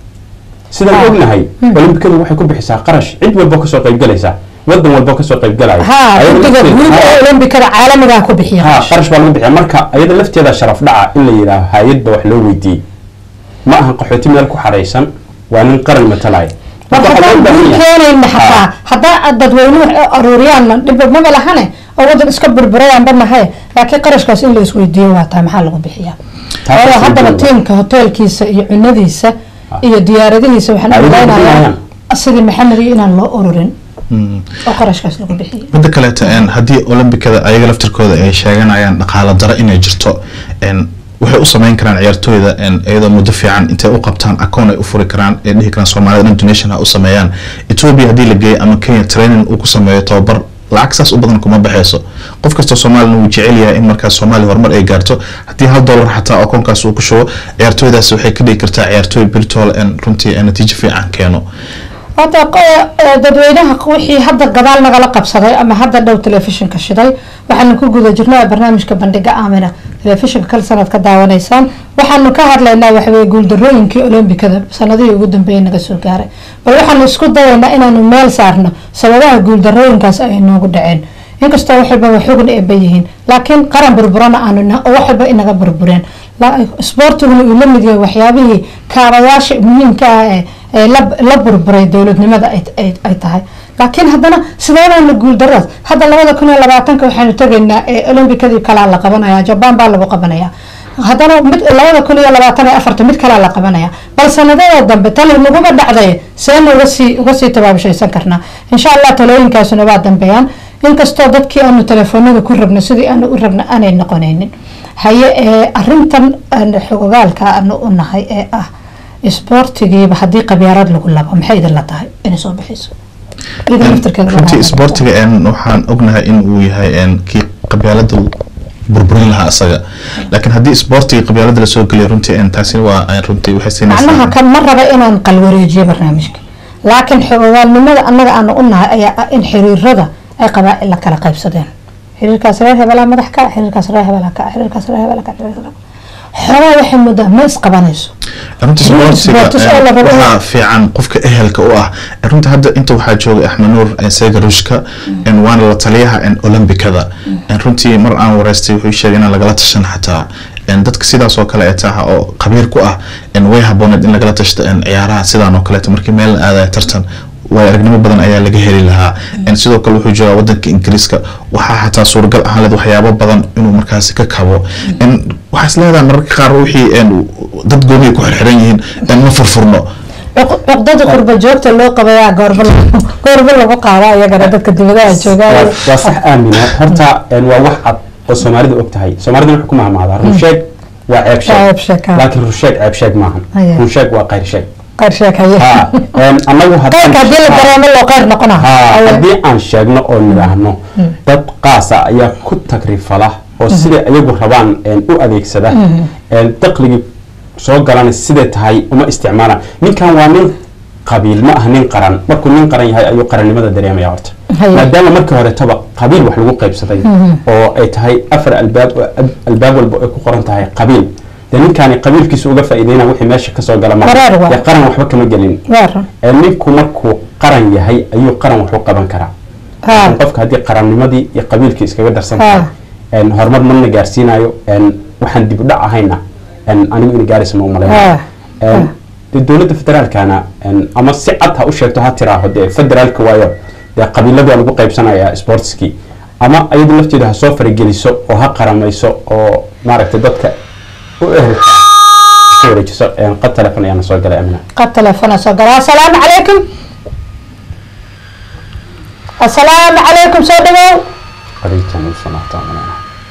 sidaan Ah. ognahay olimbikadu waxay ku bixisaa qarash cid walbo kasoo qaybgalaysa wadan walbo kasoo qaybgalaya ha Ayada guddiga lafteeda- guud Ha. ee olombikada caalamigaa ku bixiya ha qarash baa lagu bixiya marka ayada lafteeda sharaf dhaca in la yidhaaho hay-adba wax loo weydiiyey ma ahan qaxooti meel ku xaraysan waa nin qaran matalaya war Marka waxaa haddaan loo baahan guul yahay- keenayna xataa Ha. haddaa dadweynuhu aruuriyaanna dhibba maba lahane oo wadan iska burburayaanba mahaye laakiin qarashkaas in la isweydiiyo waa tahay maxaa lagu bixiyaa Taas waayo waa haddaba soo tiimka hoteelkiisa iyo cunadiisa iyo diyaaradihiisa waxaan Ay, ogaanayaa bixinayaan. sidii maxamed iyo inaan loo ururin Mm. oo qarashkaas lagu bixiyo midda kaleeta en, haddii olombikada ayaga laftirkooda ay sheeganayaan dhaqaalo daro inay jirto en, waxay u sameyn karaan ciyaartooyda en, iyadoo muddo fiican intay u qabtaan akoon ay u furi karaan ee dhihi karaan soomaalida dhan donation ha u sameeyaan ethiopia haddii la geeyo ama kenya training uu ku sameeyo tababar lacag saas u badan kuma baxeyso qof kastoo soomaalina wuu jecel yahay in markaas soomaaliya horumar ay gaarto haddii hal dollar xataa akoonkaas uu ku shubo ciyaartooydaas waxay ka dhigi kartaa ciyaartooy birtol en, runtii en, natiijo fiican keeno hadda qo- ee, dadweynaha wixii hadda gadaal nagala qabsaday ama hadda dhow telefishinka shiday waxaanu ku guda jirnaa barnaamijka bandhiga aamina telefishinka kal sanad ka daawanaysaan waxaanu ka hadlaynaa waxaweye guuldarooyinkii olombikada sanadihii ugu dambeeyay naga soo gaaray bal waxaanu isku dayaynaa inaanu meel saarno sababaha guuldarooyinkaas ay noogu dhaceen inkastoo wax walba waxogan eeba yihiin laakiin qaran burburana aanu nahay oo wax walba inaga burbureen La- isboortiguna uu la mid yahay waxyaabihii kaabayaasha muhiimka ah ee ee la la burburay dowladnimada ay- ay ay tahay laakiin haddana sideedaana guuldaradaas hadda labada kun iyo labaatanka waxaanu tegaynaa ee olombikadii kalaa la qabanaya jabaan baa lagu qabanaya haddana mid labada kun iyo labaatan iyo afarta mid kalaa la qabanaya bal sanadada dambe tali naguma dhacday seena uga sii uga sii tabaabashaysan karnaa insha allah talooyinkaasuna waa dambeeyaan inkastoo dadkii aanu telefoonada ku rabno sidii aanu u rabno aanay noqonaynin haye ee arintan aan xogogaalka aanu u nahay ee ah isboortigiiba haddii qabyaarad lagu labo maxay idin la tahay inay soo bixiso iyada laftirkeeda waa runtii laga isboortiga en, waxaan ognahay in uu yahay en, kii qabyaalada burburin lahaa asaga laakiin haddii isboortiga qabyaalada lasoo geliyo runtii en, taasi waa en, runtii waxay macnaha siinaysaa kan ma raba inaan qalwareejiyo barnaamijka laakiin xogogaalnimada annaga aanu u nahay ayaa ah in xiriirada ay qabaa'il la kala qaybsadeen xiriirkaas reer hebelaa madax ka xiriirkaas reer hebelaa ka xiriirkaas reer hebelaa ka xiriirkaas xogaa waxay moodaa ma isqabanayso runtii isboortiga Sports oo la en, rabo waxaa fiican qofka ehelka u ah En, runtii hadda inta waxaa joogay axmed nuur en, seega ruushka en, waana la taliyaha en, olombikada En, runtii mar aan wareystay wuxuu sheegay inaan lagala tashan xataa een, dadka sidaas oo kale ee taha oo khabiir ku ah een, way habooneed in lagala tashto een, ciyaaraha sidaan oo kaleeto markii meel la aadaya tartan waayo aragnimo badan ayaa laga heli lahaa Een, sidoo kale wuxuu joogaa wadanka ingiriiska waxaa xataa suuragal ahaan leed waxyaabo badan inuu markaasi ka kabo Een, waxaa is leedahay mararka qaar wixii een, dad gooni ay ku xirxiran yihiin een, ma furfurno Cuq- cuqdada qurba joogta loo qabayaa goorma lagu- goorma lagu qaada iyagana dadka dibadaha jooga waa waa sax aamina horta een, waa wax cad oo soomaalida og tahay soomaalida waxay ku mahmaadaa runsheeg waa ceeb Waa ceeb sheeg, sheeg ha. laakiin runsheeg ceeb sheeg maahan Haya. runsheeg waa qayr sheeg qayr sheekaye Ha, een, annagu haddaan- qayrka haddii la ha. dareemo loo qayr noqona haa haddii aan sheegno oo nidhaahno dad qaasa ayaa ku tagrifala oo siday ayagu rabaan een, u adeegsada een, dakhligii soo galana siday tahay uma isticmaalaan ninkan waa nin qabiil ma aha nin qaran markuu nin qaran yahay ayuu qarannimada dareemaya horta Haye. maadaama markii horetaba qabiil wax lagu qaybsaday oo ay tahay afar albaab oo ab- albaab walba ay ku qoran tahay qabiil dee ninkaani qabiilkiisa uga faa'iideyna wixii meesha kasoo gala maaha. Wareer waa. dee qaran waxba kama gelin Waara. Ee, ninku markuu qaran yahay ayuu qaran wax u qaban karaa Ha. qofka haddii qarannimadii iyo qabiilkii iskaga darsan Ha. tahay een, horumar mana gaarsiinayo een, waxaan dib u dhac ahayna een, anigu in gaaraysa ma Ha. umalayn Ha. dee dowladda federaalkana een, ama si cad ha u sheegto ha tiraaho dee federaalka waayo dee qabiilada lagu qaybsanaya sportskii ama ayadu lafteeda ha soo farageliso oo ha qaramayso oo maaragtay dadka u ehelka ka wareejiso een, qad telefon ayaana soo galay amina qad telefoona soo gala assalaamu calaykum assalaamu calaykum soo dhawow khadiijan u sanaata amina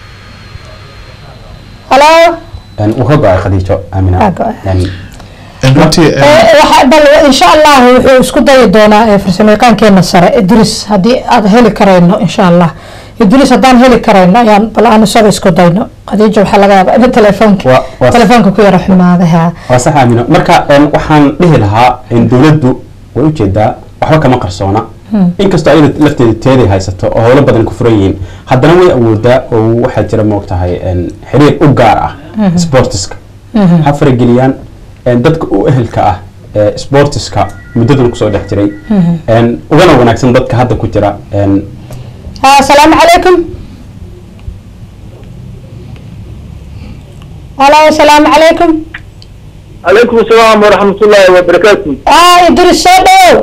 halo een, uu ka go-ay khadiijo amina Waa go'ay. Een, Een, runtii een, Eh, waxa- bal insha allah wuxuu isku dayi doonaa eh, farsamayaqaankeena sare idris haddii aad heli karayno insha allah idris haddaan heli karayno ayaan bal aan isaga isku dayno khadiijo waxaa laga yaabaa in telefoonka Waa- waa- telefoonka ku yara xumaaday ha waa sax aamino marka een, waxaan dhihi lahaa in dowladdu way ujeedaa waxba kama qarsoona inkastoo ayada lafteeda teeday haysato oo howlo badan ku furan yihiin haddana way awoodaa oo waxaa jira moogtahay een, xiriir u gaar ah sportiska ha farageliyaan een, dadka u ehelka ah ee sportiska muddadan kusoo dhex jiray een, ugana wanaagsan dadka hadda ku jira een, ha assalaamu calaykum halo assalaamu calaykum عليكم السلام ورحمة الله وبركاته ah idris soo dhawow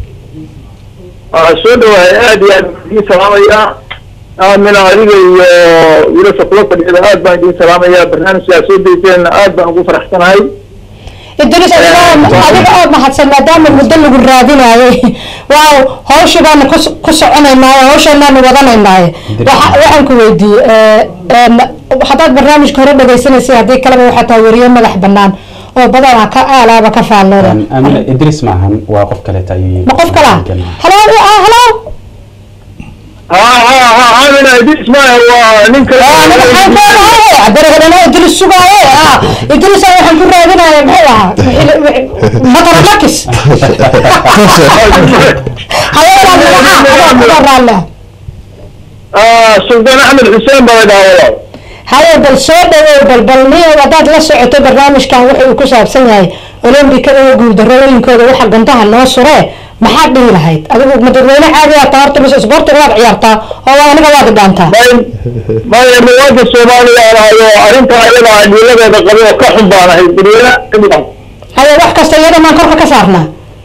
soo dhawahay aad iyo aad baan idiin salaamaya aamina adiga iyo wiilasha kula fadhiyada aad baan idiin salaamaya barnaamijkaa soo dayseenna aad baan ugu faraxsanahay idris adiga adiga oo mahadsan maadaama muddo lagu raadinayay waaw hawshii baanu kus- ku soconaynaaye hawsheenaanu wadanaynaaye Waxa- waxaan ku weydiiyey eh, em, haddaad barnaamijka hore dhagaysanaysay haddii kaleba waxaa tahay weriye madax banaan oo badanaa ka aalaaba ka faallooda een, aamina idris maahan waa qof kaleeta ayuu yimi ma qof kala halo ah halo ha ha ha aamina idis maaha waa nin kale Ah, aniga waxaan doonahay adargadana idris sugaaye ah idris aan waxaan ku raadinaya muxuu ahaa matara makis hayeelaa magaca adaa raalle Ah, sultaan axmed xuseen baa la dhahaa haye bal soo dhawow bal bal niyo haddaad la socoto barnaamijkan wuxuu uu ku saabsan yahay olombikada oo guuldarooyinkooda waxa gantaha noo suree maxaad dhihi lahayd adigu ma dadweyne caadi aa taa horta mise isboortiga waad ciyaartaa oo waa aniga waad dhaantaa may maya muwaadin soomaaliya aan ahay oo arrinta ayada ah dhiiladeeda qabo oo ka xun baan ahay dadweyne kamid haye wax kasta iyada maan korka ka saarnaa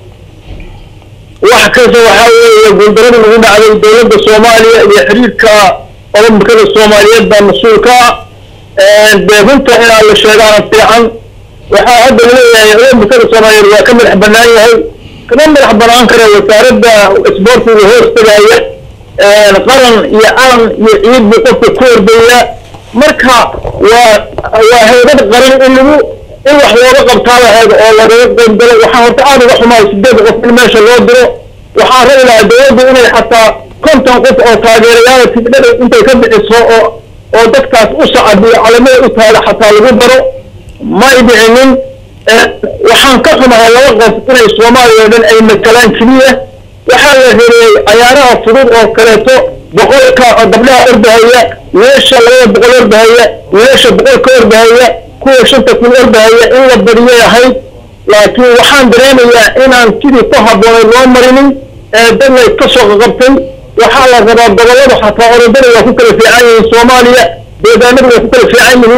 wax kasta waxaa weeye guuldarada lagu dhacday dowladda soomaaliya iyo xiriirka olombikada soomaaliyeed baa mas-uulka ah dee runta inaa la sheegaana fiican waxaa hadda laleeyahay olombikada soomaaliyeed waa ka madax banaan yahay kama madax banaan kara wasaaradda isboortiga hoos tagaya qaran iyo calan iyo ciid buu qofka ku ordaya marka waa waa heybad qaran in lagu in wax looga qabtaa lahayd oo lagaga qaybgalo waxaa horta aad uga xumaay sideed qof in meesha loo diro waxaa rabi lahaa dowladdu inay xataa konton qof oo taageerayaal tigdhada intay ka bixiso oo oo dadkaas u sacabiyo calamada u taada xataa lagu daro may dhicinin waxaan ka xumahay laba qof inay soomaaliya oo dhan ay matalaan keliya waxaa la reereeyey cayaaraha fudud oo kaleeto boqolka oo gabdhaha ordahaya wiilasha labada boqol ordahaya wiilasha boqolka ordahaya kuwa shanta kun ordahaya in la badiyay ahayd laakiin waxaan dareemayaa inaan sidii ku habboonay loo marinin ee dad lay ka soo qaqabtay waxaa la rabaa gobollada xataa orodada waa ku kala fiican yihiin soomaaliya deegaanadu waa ku kala fiican yihiin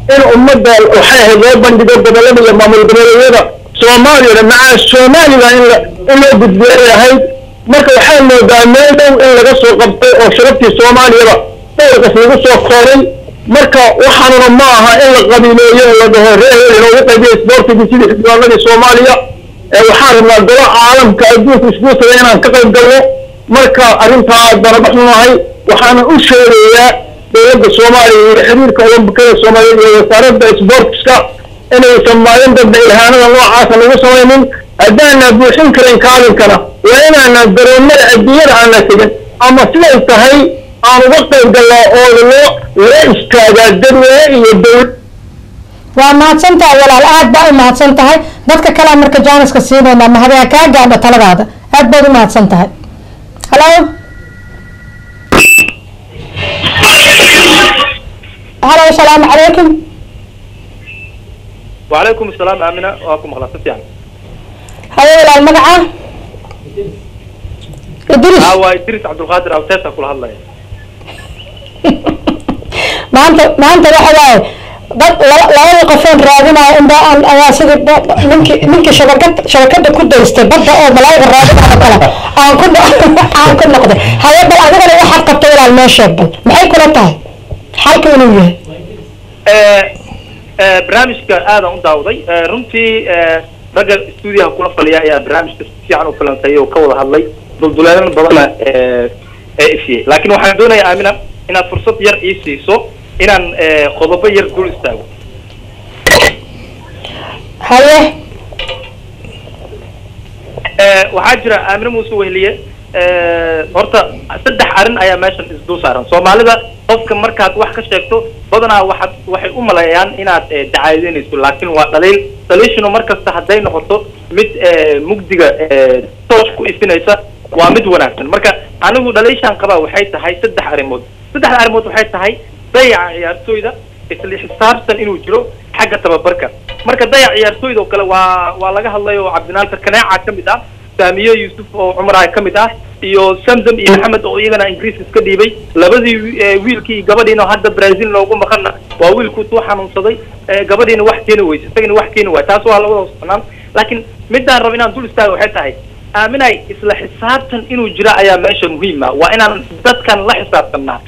in ummadda waxay ahayd loo bandhigo gobollada iyo maamul goboleedyada soomaaliyana macaa somalilan in la- in loo gudbiyay ahayd marka waxaa moodaa meel dhow in laga soo qabtay oo sharaftii soomaaliyaba dhowrkas lagu soo koobay marka waxaanuna ma aha in la qabiileeyo oo la dhaho reer inoogu qaybiyo isboortigii sidii xildhibaanadii soomaaliya ee waxaan rabnaa golo caalamka adduunka isbuurtada inaan ka qayb galno marka arrintaa bana baxunahay waxaana u sheegayaa dowladda soomaaliya iyo xiriirka olombikada soomaaliyeed iyo wasaaradda isboortiska inaysan maalin dambe ilhaanada noocaasa lagu samaynin haddaana buuxin karin kaalinkana waa inaana garoomada adduunyada aana tegin ama siday tahay aan uga qayb galnaa oo loo loo istaagaa dadweyne iyo dowlad waa mahadsan tahay walaal aad baa u mahadsan tahay dadka kale marka jaaniska siinaynaa mahadaya kaa gaadho taladaada aad baad u mahadsan tahay halo halo asalaamu calaykum وعليكم السلام آمنة وأكم خلاص يعني haye walaal magaca idris هو إدريس عبد القادر أو تاسع كل هلا maanta maanta waxa waaye dad laba- labada qofoon raadinaya inba aan ayaa sidii ba- ba- ninkii ninkii shabakad shabakada ku daystay badda oo malaayiga raadinaya oo kale aan ku no- aan ku noqday haye bal adigana waxaad qabtay walaal noo sheeg bal maxay kula tahay xalka inuu yahay barnaamijka aadaan u daawaday Eh, runtii eh, ragga stuudiyaha kula faliya ayaa barnaamijka si fiican u filantay oo ka wada hadlay dulduleelin badanna eh, ee ifiyey laakiin waxaan doonayaa aamina inaad fursad yar ii siiso inaan eh, qodobo yar dul istaago haye Eh, waxaa jira aamine muuse wehliye eh, horta saddex arrin ayaa meeshan isdul saaran soomaalida qofka markaad wax ka sheegto badanaa waxaad waxay u maleeyaan inaad eh, dacaadeynayso laakiin waa dhaliil dhaliishuna markasta hadday noqoto mid eh, mugdiga eh, toos ku ifinaysa waa mid wanaagsan marka anigu dhaliishaan qabaa waxay tahay saddex arrimood saddexda arrimood waxay tahay dayaca ciyaartooyda isla xisaabtan inuu jiro xagga tababarka marka dayac ciyaartooyda oo kale waa waa laga hadlay oo cabdinaalka kaneeca ka mid ah saamiye yuusuf oo cumar ka mid ah iyo samsam iyo maxamed oo iyagana ingiriis iska dhiibay labadii wi- eh, wiilkii iyo gabadhiina oo hadda brazil noogu maqana waa wiilkuu tuu xanuunsaday eh, gabadhiina wax keeni weyse isagana wax keeni waay taas waa labada socnaan laakiin midaan rabo inaan dul istaago waxay tahay aaminay isla xisaabtan inuu jira ayaa meesha muhiim ah waa inaan dadkan la xisaabtanaa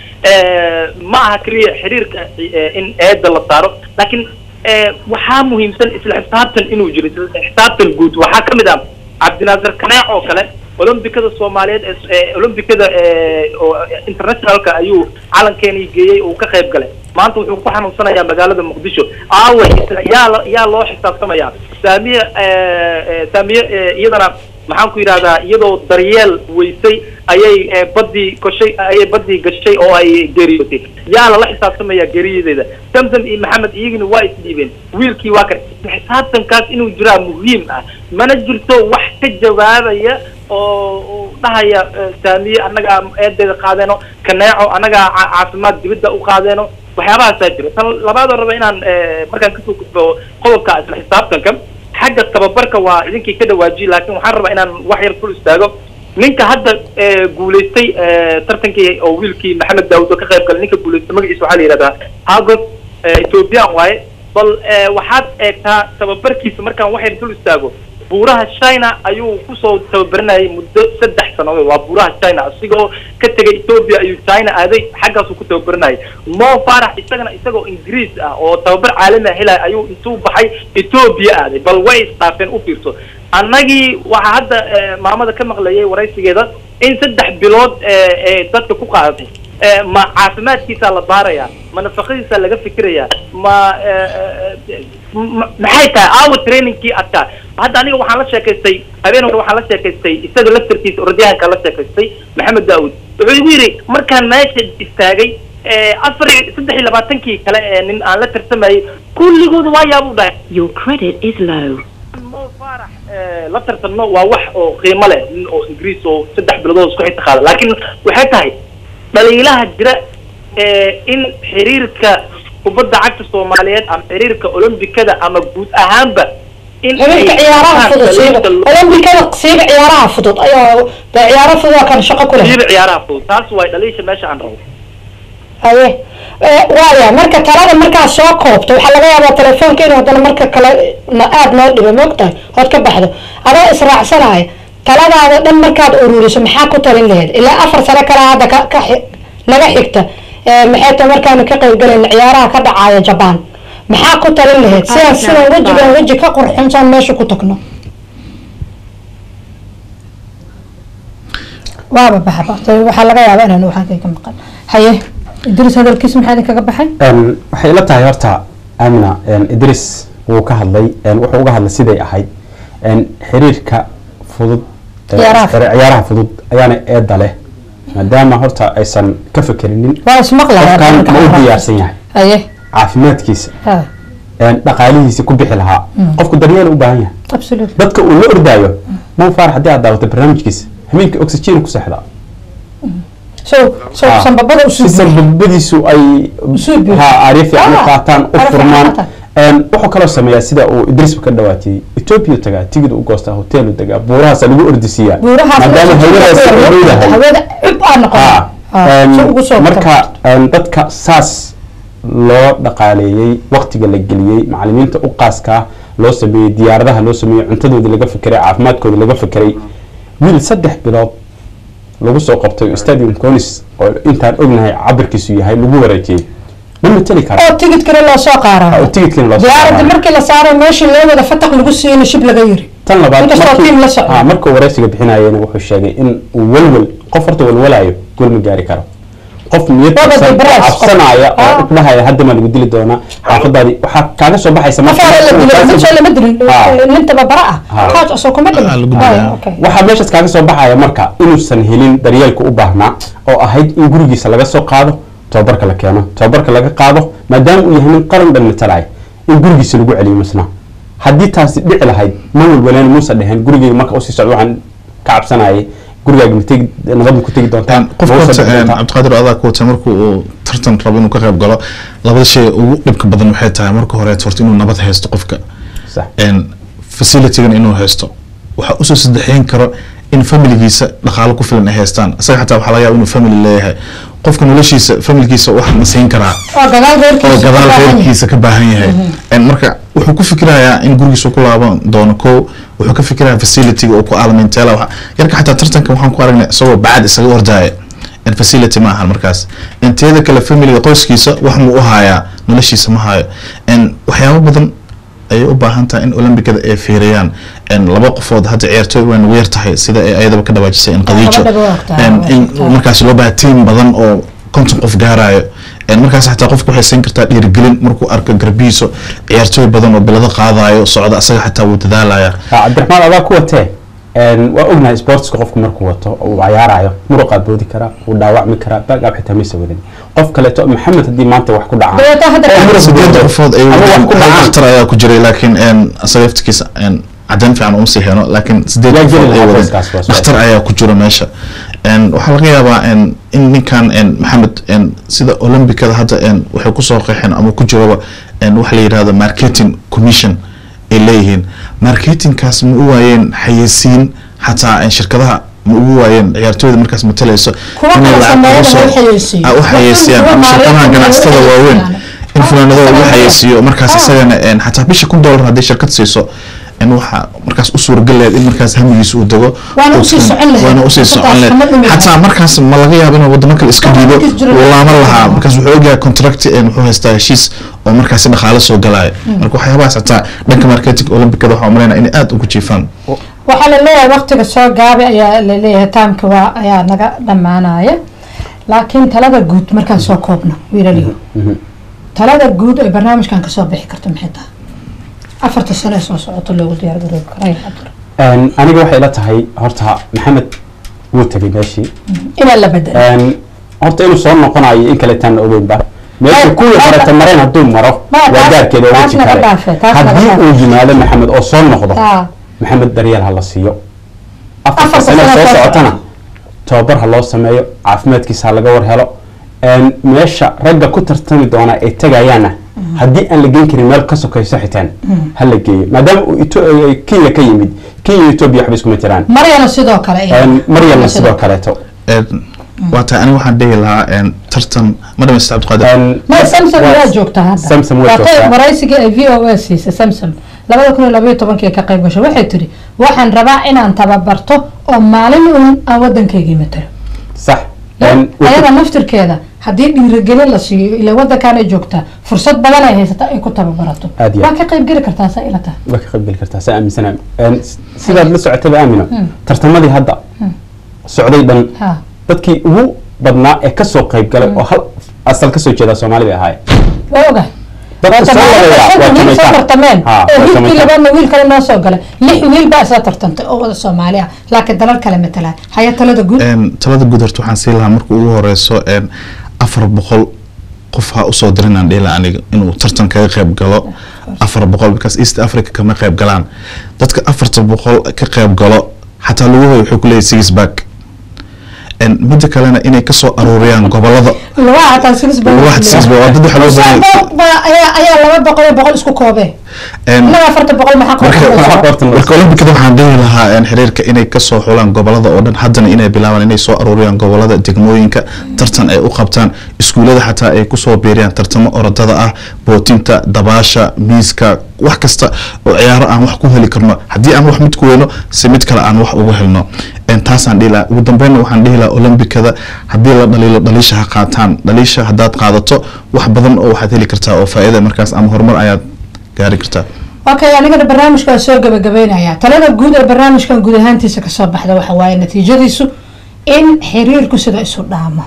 ma aha keliya xiriirka eh, in eeda la saaro laakiin eh, waxaa muhiimsan isla xisaabtan inuu jiro isla xisaabtan guud waxaa ka mid ah cabdinaasir kaneec oo kale olombikada soomaaliyeed ee ee olombikada ee oo internationalka ayuu calankeeni geeyey uu ka qayb galay maanta wuxuu ku xanuunsanayaa magaalada muqdisho aaway isla yaa la- yaa loo xisaabtamayaa saamiye ee, ee, saamiye ee, iyadana maxaan ku yidhahdaa iyadoo daryeel weysay ayay ee, badii koshay ayay badii gashay oo ay geeriyootay yaa lala xisaabtamaya geeriyadeeda samsam iyo maxamed iyagina waa isdhiibeen wiilkii waa kan isla xisaabtankaas inuu jiraa muhiim ah mana jirto wax ka jawaabaya oo oo dhahaya eh, saamiye annagaa eedeeda qaadeeno kaneeco annagaa ca- caafimaad dibadda u qaadeeno waxyaabahaasaa jira tan labaadoo raba inaan eh, markaan kasoo gudbo qodobka isla xisaabtanka xagga tababarka waa idinkii ka dhawaajiyey laakiin waxaan rabaa inaan wax yar ful istaago ninka hadda eh, guulaystay eh, tartankii oo wiilkii maxamed daawud oo ka qayb galay ninka guulaystay magaciisa waxaa la yidhahdaa hagos ethiopian waaye bal eh, waxaad eegtaa tababarkiisa markaan wax yar dul istaago buuraha china ayuu kusoo tababaranayay muddo saddex sannadood waa buuraha china isigoo ka tegay ethiopia ayuu china aaday xaggaasuu ku tababaranayay mo farax isagana isagoo ingiriis ah oo tababar caalami ah helaya ayuu intuu baxay ethiopia aaday bal way isdhaafeen u fiirso annagii waxaa hadda eh, maamada ka maqlayay waraysigeeda in saddex bilood eh, ee dadka ku qaadatay Eh, ma caafimaadkiisaa la baarayaa ma nafaqadiisaa laga fikirayaa ma eh, eh, ma- maxay tahay aawa trainingkii adkaa hadda aniga waxaan la sheekaystay habeen hore waxaan la sheekaystay isaga laftarkiisa orodyahanka la sheekaystay maxamed daawud wuxuu igu yidhi markaan meesha istaagay eh, afar iyo saddex iyo labaatankii kale ee nin aan la tartamayay kulligood waa yaabuu dhahay Your credit is low. Mo Farah, eh, la tartanno waa wax oo qiimo leh nin oo ingiriis oo saddex bilood isku xigta qaada laakiin waxay tahay dhaliilaha jira ee in xiriirka kubadda cagta soomaaliyeed ama xiriirka olombikada ama guud ahaanba in xiriirka ciyaaraha fudud siiba olombikada siiba ciyaaraha fudud ayaa dee ciyaaro fudud oo kale shaqo ku leh siiba ciyaaraha fudud taas waay dhaliisha meesha aan rabo haye Eh, waaya marka talada markaa soo koobto waxaa laga yaabaa telefoonka inuu haddana marka kale na- aada noo dhibo moogtahay hood ka baxdo adoo israacsanaya taladaada dhan markaad ururiso maxaa ku talin lahayd ilaa afar sano kale hadda ka ka xi- naga xigta Eh, maxay tahay markaanu ka qaybgalayna ciyaaraha ka dhacaya jabaan maxaa ku talin lahayd sidaan sidaan wejigan weji ka qurxunsaan meesha ku tagno waaba baxa baqtay waxaa laga yaabaa inaan waxaan ka maqan haye idris hadalkiis maxaa idinkaga baxay Een, waxay ila tahay horta amina een, idris wuu ka hadlay een, wuxuu uga hadlay siday ahayd een, xiriirka fudud ee, Ciyaaraha fudud. ciyaaraha fudud ayaana eeda leh maadaama horta aysan ka fekerinin waa ismaqlaya qofkan ma u diyaarsan yahay haye caafimaadkiisa ha een, dhaqaalihiisa ku bixi lahaa qofku daryeel u baahan yahay absolutely dadka uu la ordaayo man faarax haddii aad daawato barnaamijkiisa habeenkii oxygen ku seexdaa so so Ah. sanbabada si usuu sanbabadiisu ay Usoo buuxo. ha aaryo fiican u Ah, qaataan u aaryo furmaan fiican Een, wuxuu kaloo sameeyaa sida uu idrisba ka dhawaatiyey ethiopia tagaa tigid u goostaa hotel u degaa buurahaasa lagu ordisiiyaa buurahaas maadaama hawadaasi ay leedahay hawada cub aa noqon Ah, een, si ugu soo marka een, dadka saas loo dhaqaaleeyey waqtiga la geliyey macalimiinta u qaaskaa loo sameeyey diyaaradaha loo sameeyey cuntadoodii laga fekeray caafimaadkooda laga fekeray wiil saddex bilood lagu soo qabtay stadium conis oo intaan ognahay cabirkiisu yahay lagu wareejiyey ma mateli kara oo tigidkana loo soo oo qaara tigidkina loo soo diyaaradda qaadanayo. markii la saaray meeshii loo wada fataq lagu siiyeyna shib laga yiri tan labaad inkastoo markii- tiim la socdo. ah, markuu wareysiga bixinayena wuxuu sheegay in uu welwel qof horta welwelaayo gol ma gaari karo qof niyad Waba qabsan- depressed qof. cabsanaya oo Ah. dhahaya hadda maa lagu dili doonaa xaafadaadii waxaa kaaga soo baxaysa marka- afaara la dilay mid soo lama dilin Ah. nin tababara ah Ah. coach asoo kuma Ah, lagu dhimin dilay. Ah, okay. waxaa meeshaas kaaga soo baxaya marka inuusan helin daryeelka u baahnaa oo ahayd in gurigiisa laga soo qaado tababarka la keeno tababarka laga qaado maadaama uu yahay nin qaran dhan matalaya in gurigiisa lagu celiyo misna haddii taasi dhici lahayd ma walwaleen muusa dheheen gurigeyga marka usii socdo waxaan ka cabsanayay gurigaaga ma tegi nabad ma ku tegi doontaa qof ma usoo wata dhici doontaa? cabdiqaadir adaa ku wata markuu uu tartan rabo inuu ka qayb galo labada shay ugu dhibka badan waxay tahay marka hore horta inuu nabad haysto qofka Sax. facilitygan inuu haysto waxaa usoo saddexeyn karo in familigiisa dhaqaalo ku filan ay haystaan isaga xataa waxaa laga yaaba inuu family leeyahay qofka noloshiisa familigiisa wax ma siin karaa oo gadaal oo reerkiisa gadaal ku baahan yahay. reerkiisa ka baahan yahay En marka wuxuu ku fikirayaa in gurigiisa ku laaban doono ko wuxuu ka fikirayaa facilityga uu ku aalamiinteela waxa yarka xataa tartanka waxaan ku aragnay isagoo bacad isaga ordaya en facility ma ahan markaas inteeda kale familiga qoyskiisa wax muu u hayaa noloshiisa ma hayo en waxyaabo badan ayay u baahan tahay in olombikada ay fiiriyaan en laba qofood hadda ciyaartooy waan ugu yar tahay sida ay ayadaba ka dhawaajisay in qadiijo gabadhaba waa ogtahay, En waa in ogtahay. markaas loo baaha tiim badan oo konton qof gaarayo En markaas xataa qofka waxay siin kartaa dhiirigelin markuu arko garbihiiso ciyaartooy badan oo bilado qaadayo socda asaga xataa wuu dadaalaya Ah, cabdiraxmaan adaa ku watee Een, waa ognahay sportska qofku markuu wato oo uu cayaarayo muruqaa boodi karaa wuu dhaawacmi karaa baagaab xitaa maysa wadan qof kaleeto maxamed haddii maanta wax ku dhacaan Dabeetana hadda oo ka- muruq sideeda boodo, qofood ay ama wax ku dhacaan dhakhtar ayaa ku jiray laakiin en asaga laftigiisa en cadaan fiican uma sii heno laakiin sideed Yaa qofood jeli ay lahaa wadeen qoyskaas waa soo dhakhtar ayaa ku jira meesha En waxaa laga yaabaa en in ninkan en maxamed en sida olombikada hadda en waxay kusoo qeexeen ama ku jiraba en waxa la yidhahdo marketing commission ay leeyihiin marketingkaas ma u waayeen xayeysiin xataa en shirkadaha ma ugu waayeen ciyaartooyda markaas matalayso Kuwa inay kala lacag sameeyana ugu soo- way xayeysiiyeen. ah, u xayeysiiyaan Kuwa ama shirkadaha maareynta ganacsatada way waaweyn xayeysiiyaan. in funaanado lagu xayeysiiyo markaas isagana en xataa bisha kun dollar haddii shirkad siiso in waxa markaas u suuragal lahayd in markaas hamigiisa uu dego Waana uu usii kan- socon lahayd. waana usii socon Markaas kama dhumi lahayd xataa markaas ma laga yaabo inuu wadamo kale iska dhiibo markiis jiro uu laaman lahaa markaas wuxuu ogyahay contract en wuxuu haystaa heshiis oo markaasi dhaqaale soo galaayo marka waxyaabahaas xataa dhanka marketing olombikada waxaa umaleynaya inay aada ugu jiifaan waxaa la leeyahay waqtiga soo gaabi ayaa la leeyahay taamka waa ayaa naga dhammaanaya laakiin talada guud markaan soo koobno wiilaliyo talada guud ee barnaamijkan kasoo bixi karta maxay tahay afarta sano ee soo socoto loogu diyaar garoobi karay cabdir Een, aniga waxay ila tahay horta maxamed wuu tegay meeshii inaa la bedelo Een, horta inuu soo noqonayo in kale taan ogeynba meesha Ay, kuwii taas- horeta mareen hadduu maro Ma, waa taas- gaarkeeda taas weji naga kale dhaafay, taas naga haddii dhaafay. uu yimaado maxamed oo soo noqdo Ah. maxamed daryeel ha la siiyo afarta Afarta sano sano soo soo socotana tababar ha loo sameeyo caafimaadkiisa ha laga war helo Een, meesha ragga ku tartami doona ay tegayaana haddii aan la geen karin meel ka sokayso xitaan ha la geeyo maadaama uu Ito- eh, kenya ka yimid kenya iyo etoobiya waxba iskuma jiraan maryana sidoo kale Een, maryamna sidoo kaleeto En waa tahay aniga waxaan dhihi lahaa een, tartan ma dhamaysta cabdiqaadir ma samsom waa joogtaa hadda samsom waa Waatay joogtaa waraysigii ay v o a siisay samsom labada kun iyo labaiyo tobankii ka qayb gashay waxay tiri waxaan rabaa inaan tababarto oo maalin uun aan waddankaygii matalo sax Een, ayada naftirkeeda haddii dhiirigelin la siiyo ila waddankaanay joogtaa fursad badan ay haysata ay ku tababarato Aad iyo waa aad. ka qayb geli kartaa saa ila tahay waa ka qaybgeli kartaa saa aaminsana sidaad la socotayba aamino tartamadii hadda socday dhan ha dadkii ugu badnaa ee kasoo qayb galay oo hal asal kasoo jeeda soomaali bay ahaayeen waa ogahay dadka Horta soo maalinta wadaya shanta waa wiil soo Jamaican. tartameen Ha, ee waa wiilkii Jamaican. labaadna wiil kale noo soo galay lix wiil baa isla tartantay oo wada soomaali ah laakiin dalal kale matalaa haya talada guud Een, talada guud horta waxaan siin lahaa marka ugu horeyso een, afar boqol qof ha usoo dirin aan dhihi lahaa aniga inuu tartan kaga qayb galo afar boqol because east africa kama qayb galaan dadka afarta boqol ka qayb galo xataa laguhoy wuxuu kuleeyahay six back Een, midda kalena inay kasoo aruuriyaan gobolada lugaha hataa six baa Lugaha six baa- waa dad waxa loo Shan baahan- boqol baa- ayaa ayaa laba boqol iyo boqol isku koobee Een, inaga afarta boqol maxaa marka qorta qorta loo marka olimbikada waxaan dhihi lahaa een, xiriirka inay kasoo xulaan gobolada oo dhan haddana inay bilaabaan inay soo aruuriyaan gobolada degmooyinka tartan ay u qabtaan iskuulada xataa ay kusoo biiriyaan tartamo orodada ah bootinta dabaasha miiska wax kasta oo ciyaaro aan wax ku heli karno haddii aan wax mid ku weyno si mid kale aan wax ugu helno Een, taasaan dhihi lahaa ugu dambeynna waxaan dhihi lahaa olimbikada haddii la dhaliilo dhaliisha ha qaataan dhaliisha haddaad qaadato wax badan oo waxaad heli kartaa oo faa'iida markaas ama horumar ayaad gaari kartaa okay anigana barnaamijka waa soo gabagabeynaya talada guud ee barnaamijkan guud ahaantiisa kasoo baxda waxa waaye natiijadiisu in xiriirku sida isu dhaamo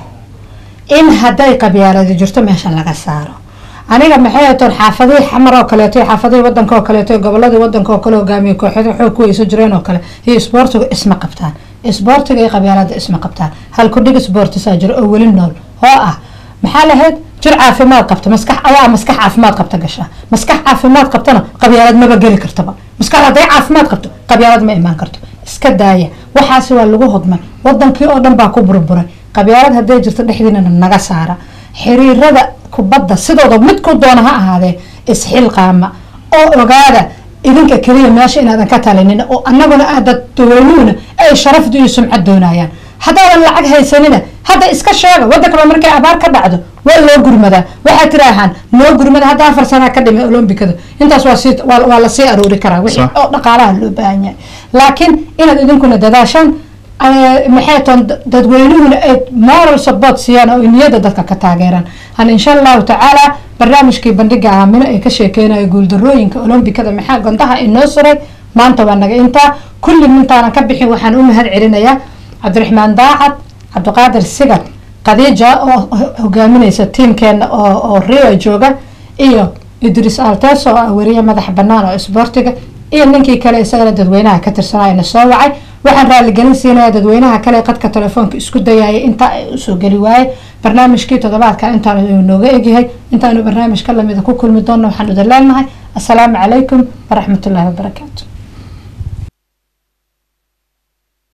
in hadday qabyaaladi jirto meesha laga saaro aniga maxay atoon xaafadihii xamar oo kaleeto iyo xaafadihii wadanka oo kaleeto iyo goboladii wadanka oo kale hogaamiye kooxyada xoog ku isu jireen oo kale iyo isboortigu isma qabtaan isboortiga iyo qabyaalada isma qabtaan halkudhig isboortisaa jiro oo weli nool oo ah maxaa lahayd jir caafimaad qabta maskax ayaa maskax caafimaad qabta gashaa maskax caafimaad qabtana qabyaalad maba geli kartaba maskax hadday caafimaad qabto qabyaalad ma imaan karto iska daaya waxaasi waa lagu hodmay wadankii oo dhan baa ku burburay qabyaalad hadday jirto dhexdiinana naga saara xiriirada kubadda sidooda midku doona ha ahaadee isxilqaama oo ogaada idinka keliya meesha inaadan ka talinin oo annaguna ah dad dawlanuhuna ay sharafdu iyo sumcad doonayaan haddaadan lacag haysanina hadda iska sheega wadankaba markay abaar ka dhacdo waa loo gurmadaa waxaa tiraahaan noo gurmada hadda afar sanaa ka dhimay olombikada intaas waa sii waa waa lasii aroori karaa wixii Sax. oo dhaqaalaha loo baahan yahay laakiin inaad idinkuna dadaashaan eh, maxay toon dadweynuhuna ay moral support siiyaan oo ay niyada dadka ka taageeraan han insha allahu tacaala barnaamijkii bandhiga aamino ee ka sheekeynayo guuldarooyinka olombikada maxaa gondaha inoo suray maanta waa naga intaa kulli mintaanan ka bixin waxaan u mahad celinayaa cabdiraxmaan daacad cabdiqaadir sigad khadiija oo ho- hogaaminaysa tiimkeena oo oo rio jooga iyo idris alteso oo ah weriye madaxa banaan oo isboortiga iyo ninkii kale isagana dadweynaha ka tirsanayana soo wacay waxaan raaligelin siinaya dadweynaha kale ee qadka telefoonka isku dayaya intaa ay usoo geli waaye barnaamijkii toddobaadka intaan nooga egyahay intaanu barnaamij ka lamida ku kulmi doonno waxaan idin leenahay asalaamu calaykum waraxmatullaahi wabarakaatu